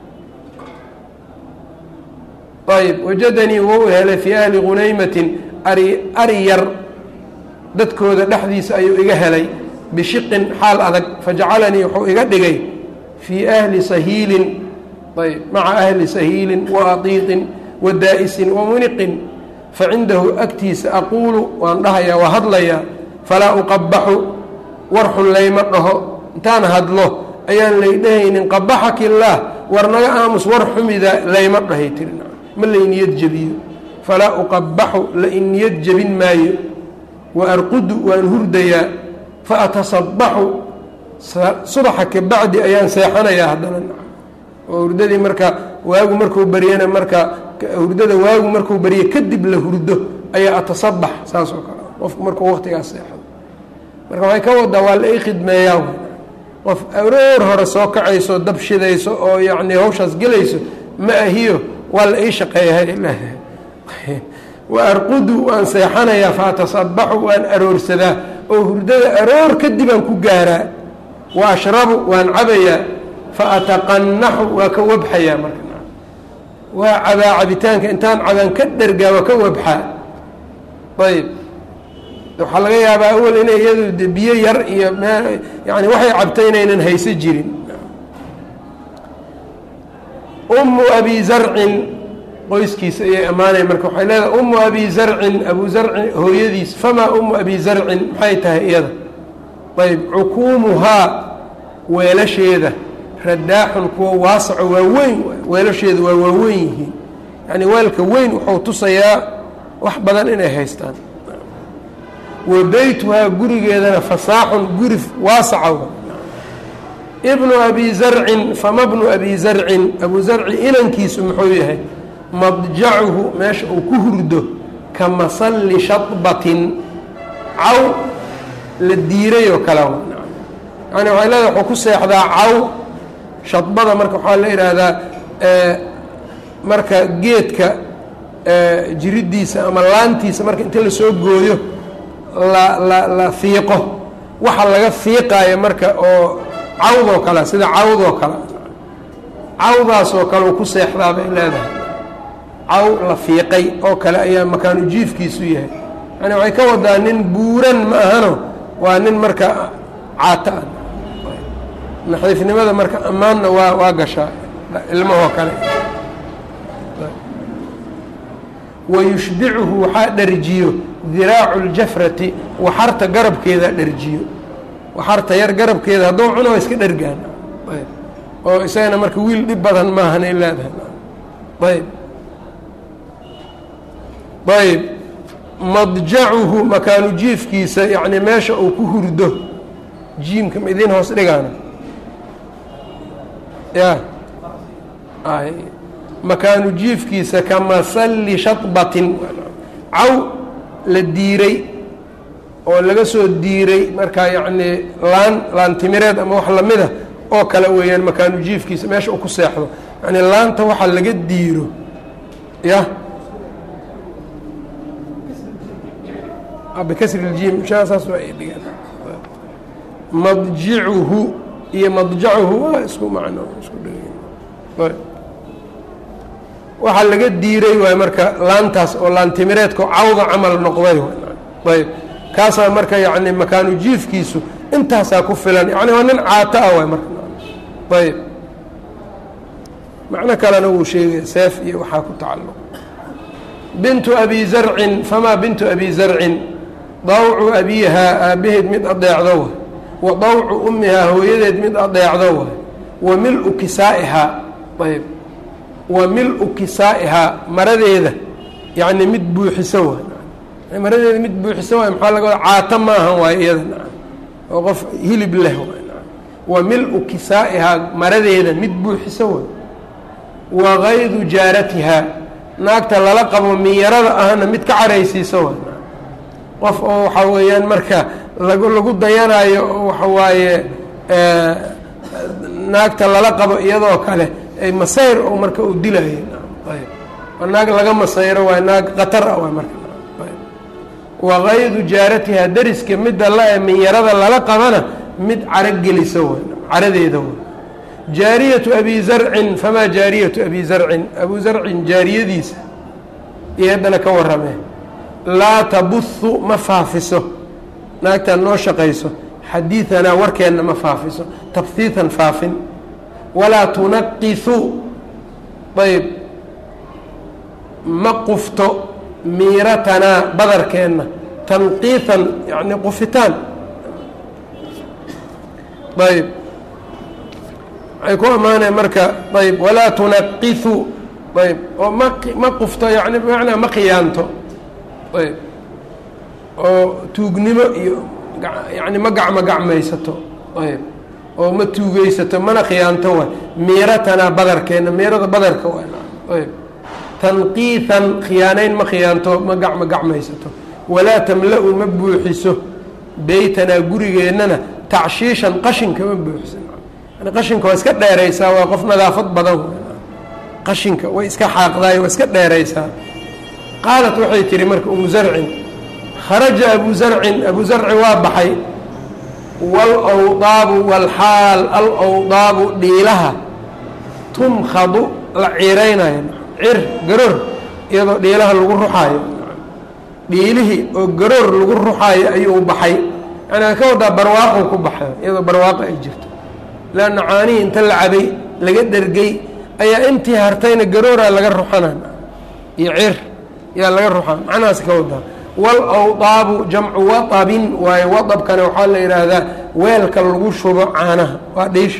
ayb wajadanii wou helay fii ahli gunaymatin ari ari yar dadkooda dhexdiisa ayuu iga helay bishiqin xaal adag fajacalanii wuxuu iga dhigay fii ahli sahiilin ayb maca ahli sahiilin wa adiiqin wa daa'isin wa muniqin facindahu agtiisa aquulu waan dhahayaa waa hadlayaa falaa uqabaxu war xun layma dhaho intaan hadlo ayaan laydhahaynin qabaxaki illaah war naga aamus war xumida layma dhahay tiri ma layniyad jebiyo falaa uqabaxu la in niyad jebin maayo wa arqudu waan hurdayaa fa atasabaxu subaxa ka bacdi ayaan seexanayaa haddana oo hurdadii marka waagu markuu baryana marka hurdada waagu markuu barye kadib la hurdo ayaa atasabax saas oo kale qofku markuu waqtigaas seexdo marka waxay ka wadaa waa la ii khidmeeyaa qof aroor hore soo kacayso dab shidayso oo yacni hawshaas gelayso ma ahiyo waa la ii shaqeeyahay wa arqudu waan seexanayaa fa atasabaxu waan aroorsadaa oo hurdada aroor kadibaan ku gaaraa wa ashrabu waan cabayaa fa ataqanaxu waa ka wabxayaa marka waa cabaa cabitaanka intaan cabaan ka dhergaa waa ka wabxaa ayb waxaa laga yaabaa awel inay iyadu de biyo yar iyo m yani waxay cabtay inaynan hayso jirin ummu abi zarcin qoyskiisa ayay ammaanaya marka waxay leedahay ummu abi zarcin abu zarcin hooyadiis famaa ummu abi zarcin maxay tahay iyada ayb cukuumuhaa weelasheeda radaaxun kuwa waasaco waa weyn weelasheeda waa waaweyn yihiin yani weelka weyn wuxuu tusayaa wax badan inay haystaan wa beytuhaa gurigeedana fasaaxun guri waasaca ibnu abi zarcin fama bnu abi zarcin abu zarci inankiisu muxuu yahay madjacuhu meesha uu ku hurdo ka masalli shadbatin caw la diiray oo kale yani waxay leedahay wuxuu ku seexdaa caw shadbada marka waxaa la yidhaahdaa marka geedka jiridiisa ama laantiisa marka inta lasoo gooyo la la la fiiqo waxa laga fiiqaayo marka oo cawdoo kale sida cawdoo kale cawdaasoo kale uu ku seexdaa bay leedahay caw la fiiqay oo kale ayaa makaanu jiifkiisu yahay yani waxay ka wadaa nin buuran ma ahano waa nin marka caata ah naxiifnimada marka ammaanna waa waa gashaa ilmahoo kale wayushbicuhu waxaa dharjiyo diraacu ljafrati waxarta garabkeeda dharjiyo waxarta yar garabkeeda hadduu cuno waa iska dhargaan oo isagana marka wiil dhib badan maahanay leedahay ayb ayb madjacuhu makaanu jiifkiisa yacni meesha uu ku hurdo jiimka ma idiin hoos dhigaana ya makaanu jiifkiisa ka masalli shadbatin caw la diiray oo laga soo diiray markaa yacnii laan laantimireed ama wax lamida oo kale weeyaan makaanu jiifkiisa meesha uu ku seexdo yani laanta waxa laga diiro ya bikasri اljim saas waa ay dhigaan madjicuhu iyo madjacuhu waa isku macno isku dheg waxaa laga diiray waay marka laantaas oo laantimireedkao cawda camal noqday ayb kaasaa marka yani makaanu jiifkiisu intaasaa ku filan yani waa nin caato ah waay marka ayb macno kalena wuu sheegaya seef iyo waxaa ku tacalluq bintu abi zarcin famaa bintu abi zarcin dawcu abiihaa aabbaheed mid adeecdo wa wa dawcu ummihaa hooyadeed mid adeecdo wa wa mil-u kisaa'ihaa ayb wa mil-u kisaa'ihaa maradeeda yacni mid buuxiso wa maradeeda mid buuxiso waay maxaa laga wada caato maahan waayo iyada oo qof hilib leh wa mil-u kisaa'ihaa maradeeda mid buuxiso way wa kaydu jaaratihaa naagta lala qabo minyarada ahna mid ka caraysiiso way qof oo waxaa weeyaan marka lagu lagu dayanaayo oo waxa waaye naagta lala qabo iyadoo kale ay masayr oo marka uu dilayo ayb waa naag laga masayro waay naag khatar ah waay marka wa kaydu jaaratihaa dariska midda la minyarada lala qabana mid caro gelisa way caradeeda way jaariyatu abi zarcin famaa jaariyatu abi zarcin abu zarcin jaariyadiisa iyo haddana ka warramee laa tabuhu ma faafiso naagtaan noo shaqayso xadiidanaa warkeenna ma faafiso tabhiitan faafin walaa tunaqisu ayb ma qufto miiratanaa badarkeenna tanqiitan yani qufitaan ayb waxay ku ammaaneen marka ayb walaa tunaqisu ayb oo ma ma qufto yani bimacnaa ma khiyaanto ayb oo tuugnimo iyo yani ma gacmo gacmaysato ayb oo ma tuugeysato mana khiyaanto waay miiratanaa badarkeenna miirada badarka waay ayb tanqiitan khiyaanayn ma khiyaanto ma gacmo gacmaysato walaa tamla-u ma buuxiso beytanaa gurigeennana tacshiishan qashinka ma buuxiso yani qashinka waa iska dheeraysaa waa qof nadaafad badan qashinka way iska xaaqdaay waa iska dheeraysaa qaalat waxay tihi marka umu zarcin kharaja abu zarcin abu zarci waa baxay waalawdaabu walxaal alawdaabu dhiilaha tumkhadu la ciiraynayo cir garoor iyadoo dhiilaha lagu ruxaayo dhiilihii oo garoor lagu ruxaayo ayuu baxay yani ka wadaa barwaaqo ku baxay iyadoo barwaaqo ay jirto leanna caanihii inta la cabay laga dhergay ayaa intii hartayna garooraa laga ruxana iyo cir yaa laga ruxaa macnahaas ka wadaa waalawdaabu jamcu waabin waayo wadabkana waxaa la yidhaahdaa weelka lagu shubo caanaha waa dhiisha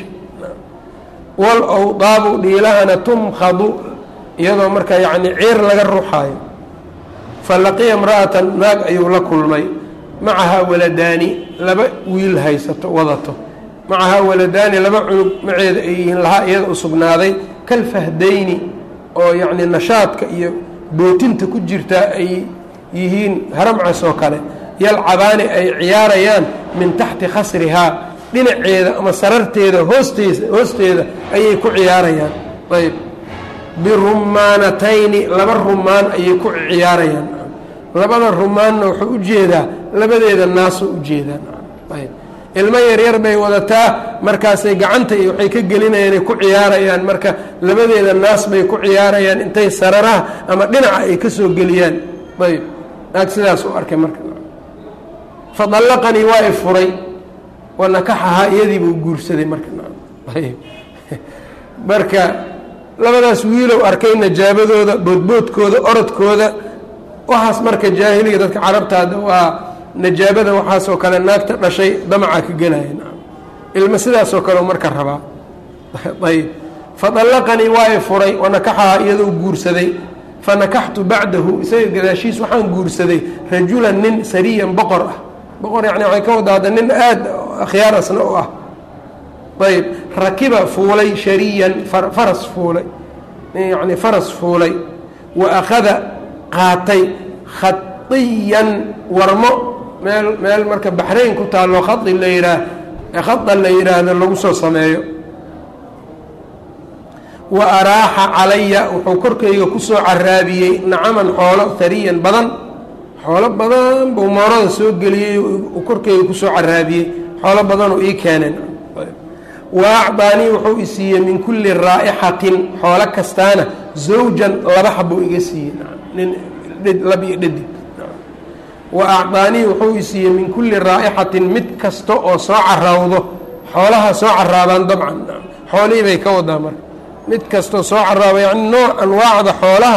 waalawdaabu dhiilahana tumkhadu iyadoo marka yacni ciir laga ruxaayo fa laqiya imra'atan naag ayuu la kulmay macahaa waladaani laba wiil haysato wadato macahaa waladaani laba cunug maceeda ay yihiin lahaa iyada u sugnaaday kalfahdayni oo yacni nashaadka iyo bootinta ku jirtaa ay yihiin haramcas oo kale yalcabaani ay ciyaarayaan min taxti khasrihaa dhinaceeda ama sararteeda hoosteesa hoosteeda ayay ku ciyaarayaan ayb birumaanatayni laba rumaan ayay ku ciyaarayaan labada rumaanna wuxuu u jeedaa labadeeda naasoo u jeedaan ayb ilmo yaryar bay wadataa markaasay gacanta iyo waxay ka gelinayaan ay ku ciyaarayaan marka labadeeda naas bay ku ciyaarayaan intay sararaha ama dhinaca ay ka soo geliyaan ayb naag sidaas u arkay marka fadallaqanii waa i furay wa nakaxahaa iyadiibuu guursaday marka ayb marka labadaas wiilow arkay najaabadooda boodboodkooda orodkooda waxaas marka jaahiliga dadka carabtaada waa najaabada waxaasoo kale naagta dhashay damaca ka gelaya ilma sidaasoo kale marka rabaa ayb fadallaqanii waa i furay wanakaxahaa iyadoo guursaday fanakaxtu bacdahu isaga gadaashiis waxaan guursaday rajulan nin sariyan boqor ah boqor yani waxay ka wadaada nin aada akhyaar asna u ah ayb rakiba fuulay shariyan faras fuulay yani faras fuulay wa akhada qaatay khaiyan warmo meel meel marka baxrayn ku taallo khai la yidhaah khada la yidhaahdo lagu soo sameeyo wa araaxa calaya wuxuu korkayga kusoo caraabiyey nacaman xoolo hariyan badan xoolo badan buu moorada soo geliyey uu korkayga kusoo caraabiyey xoolo badanuu ii keeneen wa acdaanii wuxuu i siiyey min kulli raa'ixatin xoolo kastaana zawjan laba xabuu iga siiyey nin lab iyo dhadig wa acdaanii wuxuu i siiyey min kulli raa'ixatin mid kasta oo soo caraawdo xoolaha soo caraabaan dabcan xoolihii bay ka wadaa marka mid kastoo soo caraaba yani nooc anwaacda xoolaha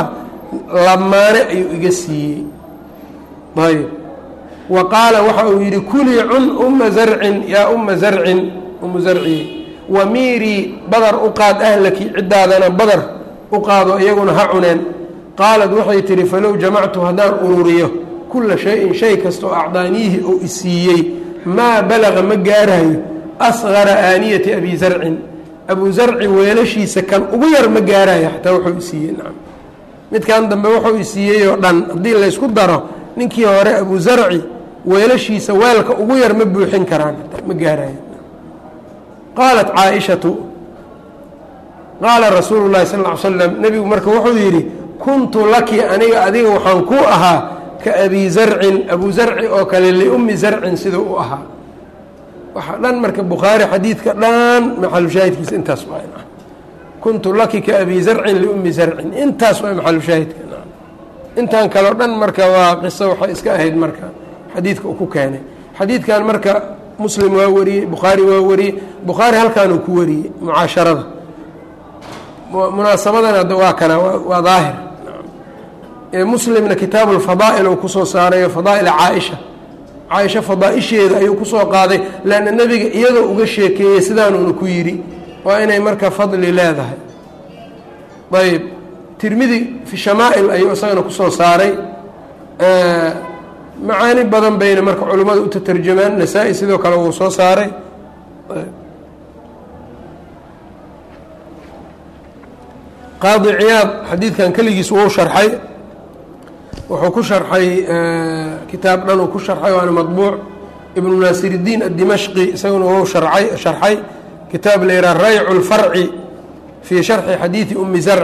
lamaane ayuu iga siiyey ayb wa qaala waxa uu yidhi kulii cun uma zarcin yaa uma zarcin umu zarciye wamiirii badar u qaad ahlaki ciddaadana badar u qaado iyaguna ha cuneen qaalad waxay tidhi falow jamactu haddaan ururiyo kulla shay-in shay kastoo acdaaniihi oo isiiyey maa balaga ma gaarayo asqara aaniyati abi zarcin abu zarci weelashiisa kan ugu yar ma gaarayo xataa wuxuu isiiyey nacam midkan dambe wuxuu isiiyey oo dhan haddii laysku daro ninkii hore abu zarci weelashiisa weelka ugu yar ma buuxin karaan ma gaarayo qaalat caaishatu qaala rasuulu llahi sal ll ly slam nebigu marka wuxuu yidhi kuntu laki aniga adiga waxaan ku ahaa ka abi zarcin abu zarci oo kale liummi zarcin siduu u ahaa waxaa dhan marka bukhaari xadiidka dhan maxalushaahidkiisa intaas waa kuntu laki ka abi zarcin liummi zarcin intaas waa maxalushaahidka intan kaleo dhan marka waa qiso waxay iska ahayd marka xadiidka uu ku keenay xadiidkan marka muslim waa wariyey bukhaari waa wariyey bukhaari halkaanuu ku wariyey mucaasharada munaasabadan hadda waa kana waa daahir muslimna kitaabu lfadaa'il uu kusoo saarayo fadaa'ila caaisha caaisha fadaaisheeda ayuu kusoo qaaday leanna nebiga iyadoo uga sheekeeyey sidaanuuna ku yidhi waa inay marka fadli leedahay ayb tirmidi fi shamaa'il ayuu isagana kusoo saaray macaani badan bayna marka culimmadu u tatarjamaan nasaa-i sidoo kale wuu soo saaray qaadi ciyaad xadiidkan keligiis wuu sharxay wuxuu ku sharxay kitaab dhan uu ku sharxay waana madbuuc ibnu naasiridiin addimashqi isaguna wuu sharcay sharxay kitaab la yidhaha raycu lfarci fii sharxi xadiidi umi zarc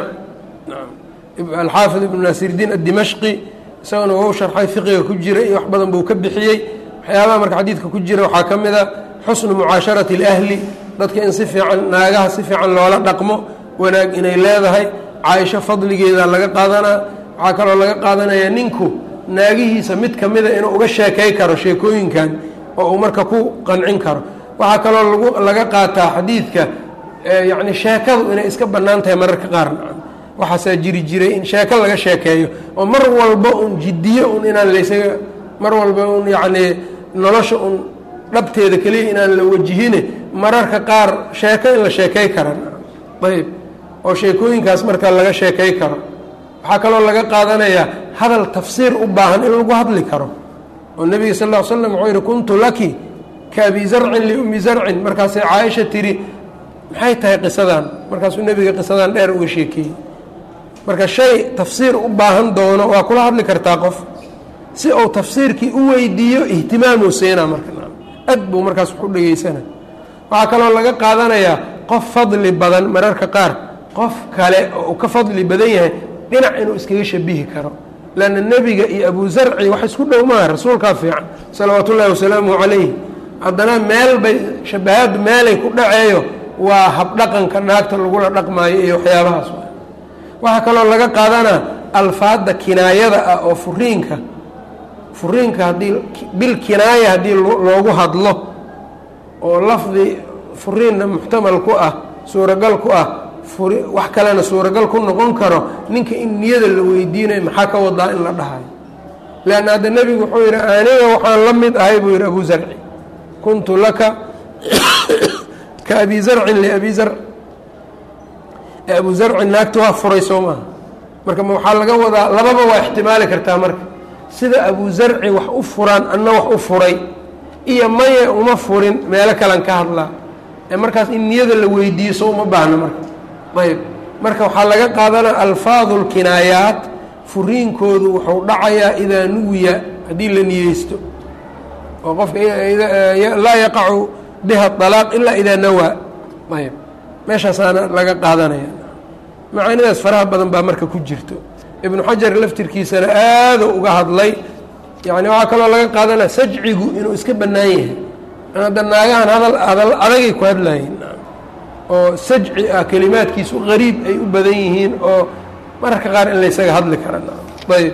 alxaafid ibnu naasiridiin addimashqi isaguna wuu sharxay fiqiga ku jira iyo wax badan buu ka bixiyey waxyaabaha marka xadiidka ku jira waxaa ka mid a xusnu mucaasharati اlahli dadka in si fiican naagaha si fiican loola dhaqmo wanaag inay leedahay caaisho fadligeeda laga qaadanaa waxaa kaloo laga qaadanayaa ninku naagihiisa mid ka mida inuu uga sheekay karo sheekooyinkan oo uu marka ku qancin karo waxaa kaloo lagu laga qaataa xadiidka yacni sheekadu inay iska bannaan tahay mararka qaar waxaasaa jiri jiray in sheeko laga sheekeeyo oo mar walba un jiddiyo un inaan laysaga mar walba un yacnii nolosha un dhabteeda keliya inaan la wajihine mararka qaar sheeko in la sheekay karan ayb oo sheekooyinkaas marka laga sheekay karo waxaa kaloo laga qaadanayaa hadal tafsiir u baahan in lagu hadli karo oo nebiga sal ll ly slam wuxuu yihi kuntu laki ka abi zarcin liummi zarcin markaasay caaisha tidhi maxay tahay qisadan markaasuu nebiga qisadan dheer uga sheekeeyey marka shay tafsiir u baahan doono waa kula hadli kartaa qof si uu tafsiirkii u weydiiyo ihtimaamuu siinaa marka ad buu markaas wax u dhegeysana waxaa kaloo laga qaadanayaa qof fadli badan mararka qaar qof kale oo uu ka fadli badan yahay dhinac inuu iskaga shabihi karo lanna nebiga iyo abu zarci wax isku dhow maaha rasuulkaa fiican salawaatu ullaahi wasalaamuhu calayh haddana meel bay shabahaaddu meelay ku dhaceeyo waa habdhaqanka naagta lagula dhaqmaayo iyo waxyaabahaas waxaa kaloo laga qaadanaa alfaadda kinaayada ah oo furiinka furiinka haddii bil kinaaya haddii loogu hadlo oo lafdi furiinna muxtamal ku ah suuragal ku ah wax kalena suuragal ku noqon karo ninka in niyada la weydiinayo maxaa ka wadaa in la dhahayo leanna hadda nebigu wuxuu yidhi aniga waxaan la mid ahay buu yidhi abu zarci kuntu laka ka abi zarcin liabi zarc abu zarcin naagta waa furay soo maaha marka waxaa laga wadaa lababa waa ixtimaali kartaa marka sida abu zarci wax u furaan anna wax u furay iyo maye uma furin meelo kalan ka hadlaa ee markaas in niyada la weydiiyo so uma baahno marka ayb marka waxaa laga qaadanaa alfaadu lkinaayaat furiinkoodu wuxuu dhacayaa idaa nuwiya haddii la niyeysto oo qofka laa yaqacu biha alaaq ilaa idaa nawaa ayb meeshaasaana laga qaadanaya macaanidaas faraha badan baa marka ku jirto ibnu xajar laftirkiisana aaduu uga hadlay yani waxaa kaloo laga qaadanaya sajcigu inuu iska bannaan yahay hadda naagahan hadal hadal adagay ku hadlayiin oo sajci ah kelimaadkiisu qariib ay u badan yihiin oo mararka qaar in laysaga hadli kara ayb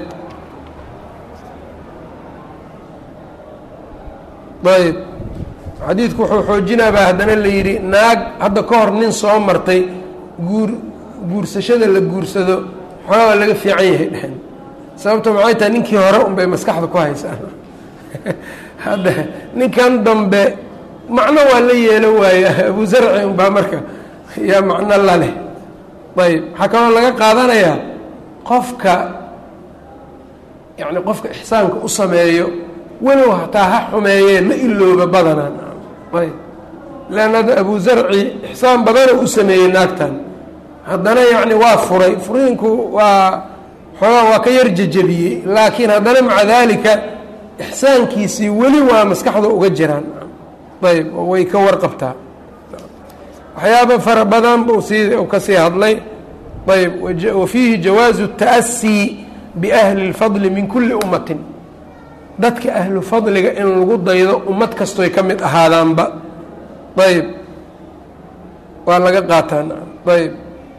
ayb xadiidku wuxuu xoojinaabaa haddana la yidhi naag hadda ka hor nin soo martay guur guursashada la guursado xoogaa waa laga fiican yahay dhehen sababto maxay tahay ninkii hore unbay maskaxda ku haysaa hadda ninkan dambe macno waa la yeelo waaya abu zarci unbaa marka yaa macno la leh ayb waxaa kaloo laga qaadanayaa qofka yani qofka ixsaanka u sameeyo walow hataa ha xumeeyee ma ilooba badanaan ayb leanna hadda abu zarci ixsaan badana u sameeyey naagtan haddana yacni waa furay furiinku waa xoogaa waa ka yar jejebiyey laakiin haddana maca daalika ixsaankiisii weli waa maskaxda uga jiraan ayb oo way ka warqabtaa waxyaaba fara badan buu sii ka sii hadlay ayb wa fiihi jawaazu الta'asii biahli اlfadli min kuli ummatin dadka ahlu fadliga in lagu daydo ummad kastoy ka mid ahaadaanba ayb waa laga qaataan ayb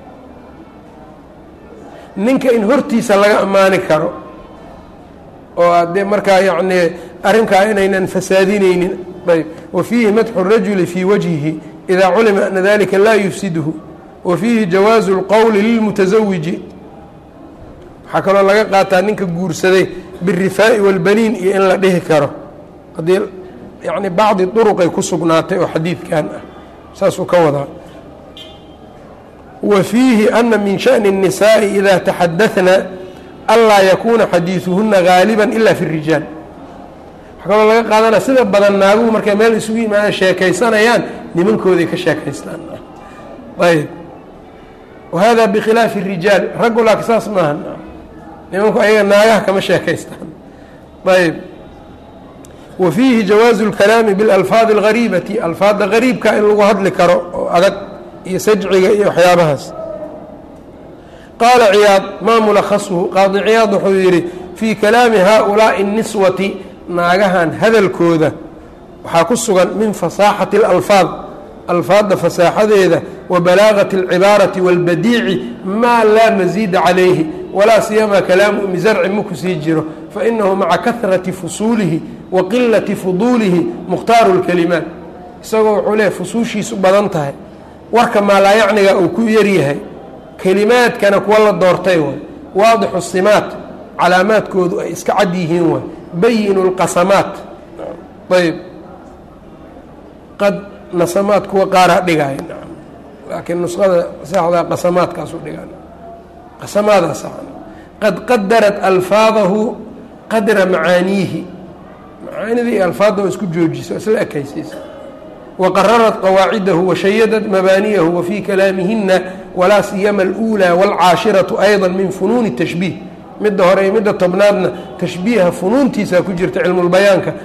ninka in hortiisa laga ammaani karo oo adee markaa yacni arrinkaa inaynan fasaadinaynin ayb wa fiihi madxu الrajuli fii wajhihi إida culima ana dalika laa yufsidhu wa fiihi jawaazu اlqowli lilmutasawiji waxaa kaloo laga qaataa ninka guursaday biالrifaa'i wاlbaniin iyo in la dhihi karo haddii yani bacdi duruqay ku sugnaatay oo xadiidkan ah saasuu ka wadaa wa fiihi ana min shaأni الnisaaءi ida taxadaثna anlaa yakuuna xadiiثuhuna gaaliba ila fi الrijaal waxaa kaloo laga qaadanaya sida badan naaguhu markay meel isugu yimaadaan sheekaysanayaan nimankooday ka sheekaystaan ayb wahada bikhilaafi الrijaal raggu laakiin saas maaha nimanku ayaga naagaha kama sheekaystaan ayb wa fiihi jawaazu اlkalaami biاlalfaadi اlgariibati alfaadda gariibka in lagu hadli karo oo adag iyo sajciga iyo waxyaabahaas qaala ciyaad maa mulakasuhu qaadi ciyaad wuxuu yidhi fii kalaami haaulaaءi الniswati naagahan hadalkooda waxaa ku sugan min fasaaxati اlalfaad alfaadda fasaaxadeeda wa balaagati اlcibaarati wاlbadiici maa laa masiida calayhi walaa siyamaa kalaamu umi zarci maku sii jiro fainahu maca kahrati fusuulihi wa qilati fuduulihi mukhtaaru اlkalimaat isagoo wuxuu leehay fusuushiisu badan tahay warka maalaayacniga uu ku yaryahay kelimaadkana kuwa la doortay waay waadixu simaat calaamaadkoodu ay iska cad yihiin waay bayinu اlqasamaat ayb qad nasamaad kuwa qaaraa dhigaya laakiin nusqada saxdaa qasamaadkaasu dhigaa qasamaadaas qad qadarat alfaadahu qadra macaaniihi macaanidii alfaadda oo isku joojiso isla ekaysiisa waqararat qawaacidahu washayadad mabaaniyahu wa fii kalaamihina walaa siyama اlأuulى wاlcaashiraةu ayضa min funuuni الtashbiih midda hore iyo midda tobnaadna tashbiiha funuuntiisaa ku jirta cilmulbayaanka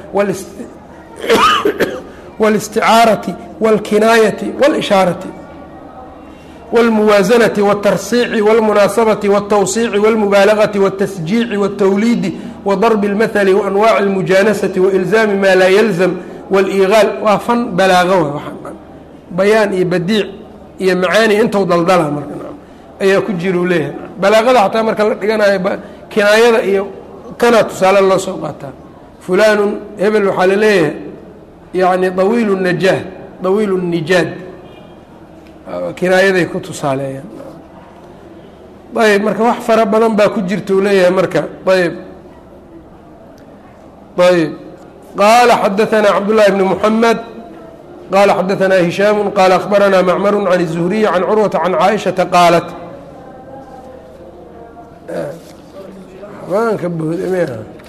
wاlisticaarati wاlkinaayati wاlishaarati wاlmuwaasanati wاtarsiici wاlmunaasabati wاtawsiici wاlmubaalagati wاtasjiici wاtawliidi wadarbi اlmathali waanwaaci اlmujaanasati wailzaami maa laa yalzam wاliiqaal waa fan balaago wa bayaan iyo badiic iyo macaani intou daldala marka ayaa ku jira u leeyahay balaaqada xataa marka la dhiganayo kinaayada iyo kana tusaale loo soo qaataa fulaanun hebel waxaa la leeyahay yani dawiilu najaah dawiilu nijaad kinaayaday ku tusaaleeyaan ayb marka wax fara badan baa ku jirta uu leeyahay marka ayb ayb qaala xadaثna cabdالlahi bni mحamed qala xadaثna hishaamu qaala akhbarana macmaru can الzuhriyi can curwata can caaishaةa qaalat habaanka boodame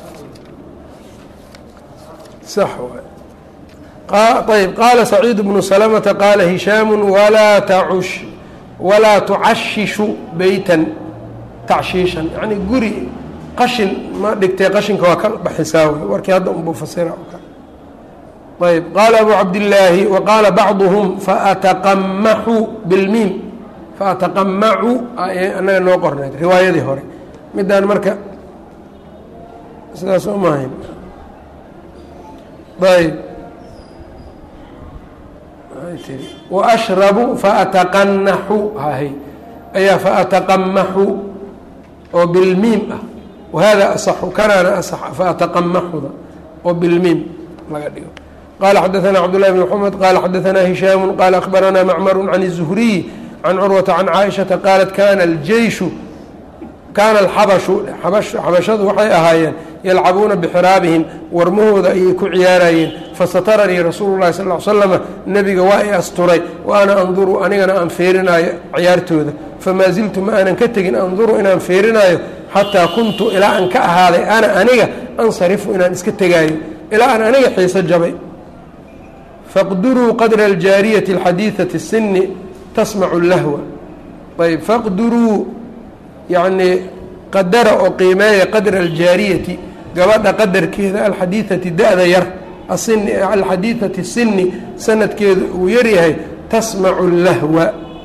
sax ayb qaala saciid bnu salamata qaala hishaamu walaa tacush walaa tucashishu beytan tacshiishan yacni guri qashin ma dhigtay qashinka waa ka baxisaa wey warkii hadda unbuu fasira ayb qaala abu cabdillaahi wa qaala bacduhum faataqamaxu bilmiim faataqamacu annaga noo qornayd riwaayadii hore midaan marka sidaas umahayn ayb waashrabu faataqanaxu hahay ayaa faataqamaxu oo bilmiim ah wahada asaxu kanaana asax faataqamaxuda oo bilmiim laga dhigo qala xadaثna cabdالlahi bn mxamed qala xadaثna hishaamu qala akhbarana macmaru can الzuhriyi can curwata can caaishaةa qaalat kana اljeyshu kaana alxabashu xabashadu waxay ahaayeen yalcabuuna bixiraabihim warmahooda ayay ku ciyaarayeen fasataranii rasuulu llahi sal l slama nebiga waa i asturay wa ana anduru anigana aan feerinaayo ciyaartooda famaa ziltu ma aanan ka tegin anduru inaan feerinaayo xataa kuntu ilaa aan ka ahaaday ana aniga ansarifu inaan iska tegaayo ilaa aan aniga xiiso jabay faqduruu qadra aljaariyati alxadiidati sini tasmacu lahwa ayb faqduruu yacnii qadara oo qiimeeya qadra aljaariyati gabadha qadarkeeda alxadiidati da-da yar asini alxadiidati sini sanadkeedu uu yaryahay tasmacu lahwa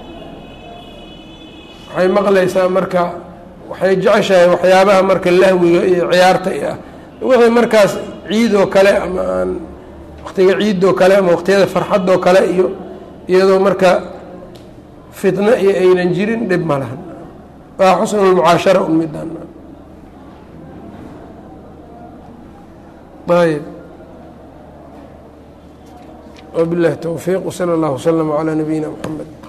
waxay maqlaysaa marka waxay jeceshahay waxyaabaha marka lahwiga iyo ciyaarta ah wixii markaas ciidoo kale ama aan waqtiga ciidoo kale ama waqtiyada farxadoo kale iyo iyadoo marka fitno iyo aynan jirin dhib ma lahan waa xusnulmucaashara un midaan ayb wabilahi towfiiq wsala allahu wslama calaa nabiyina mxamed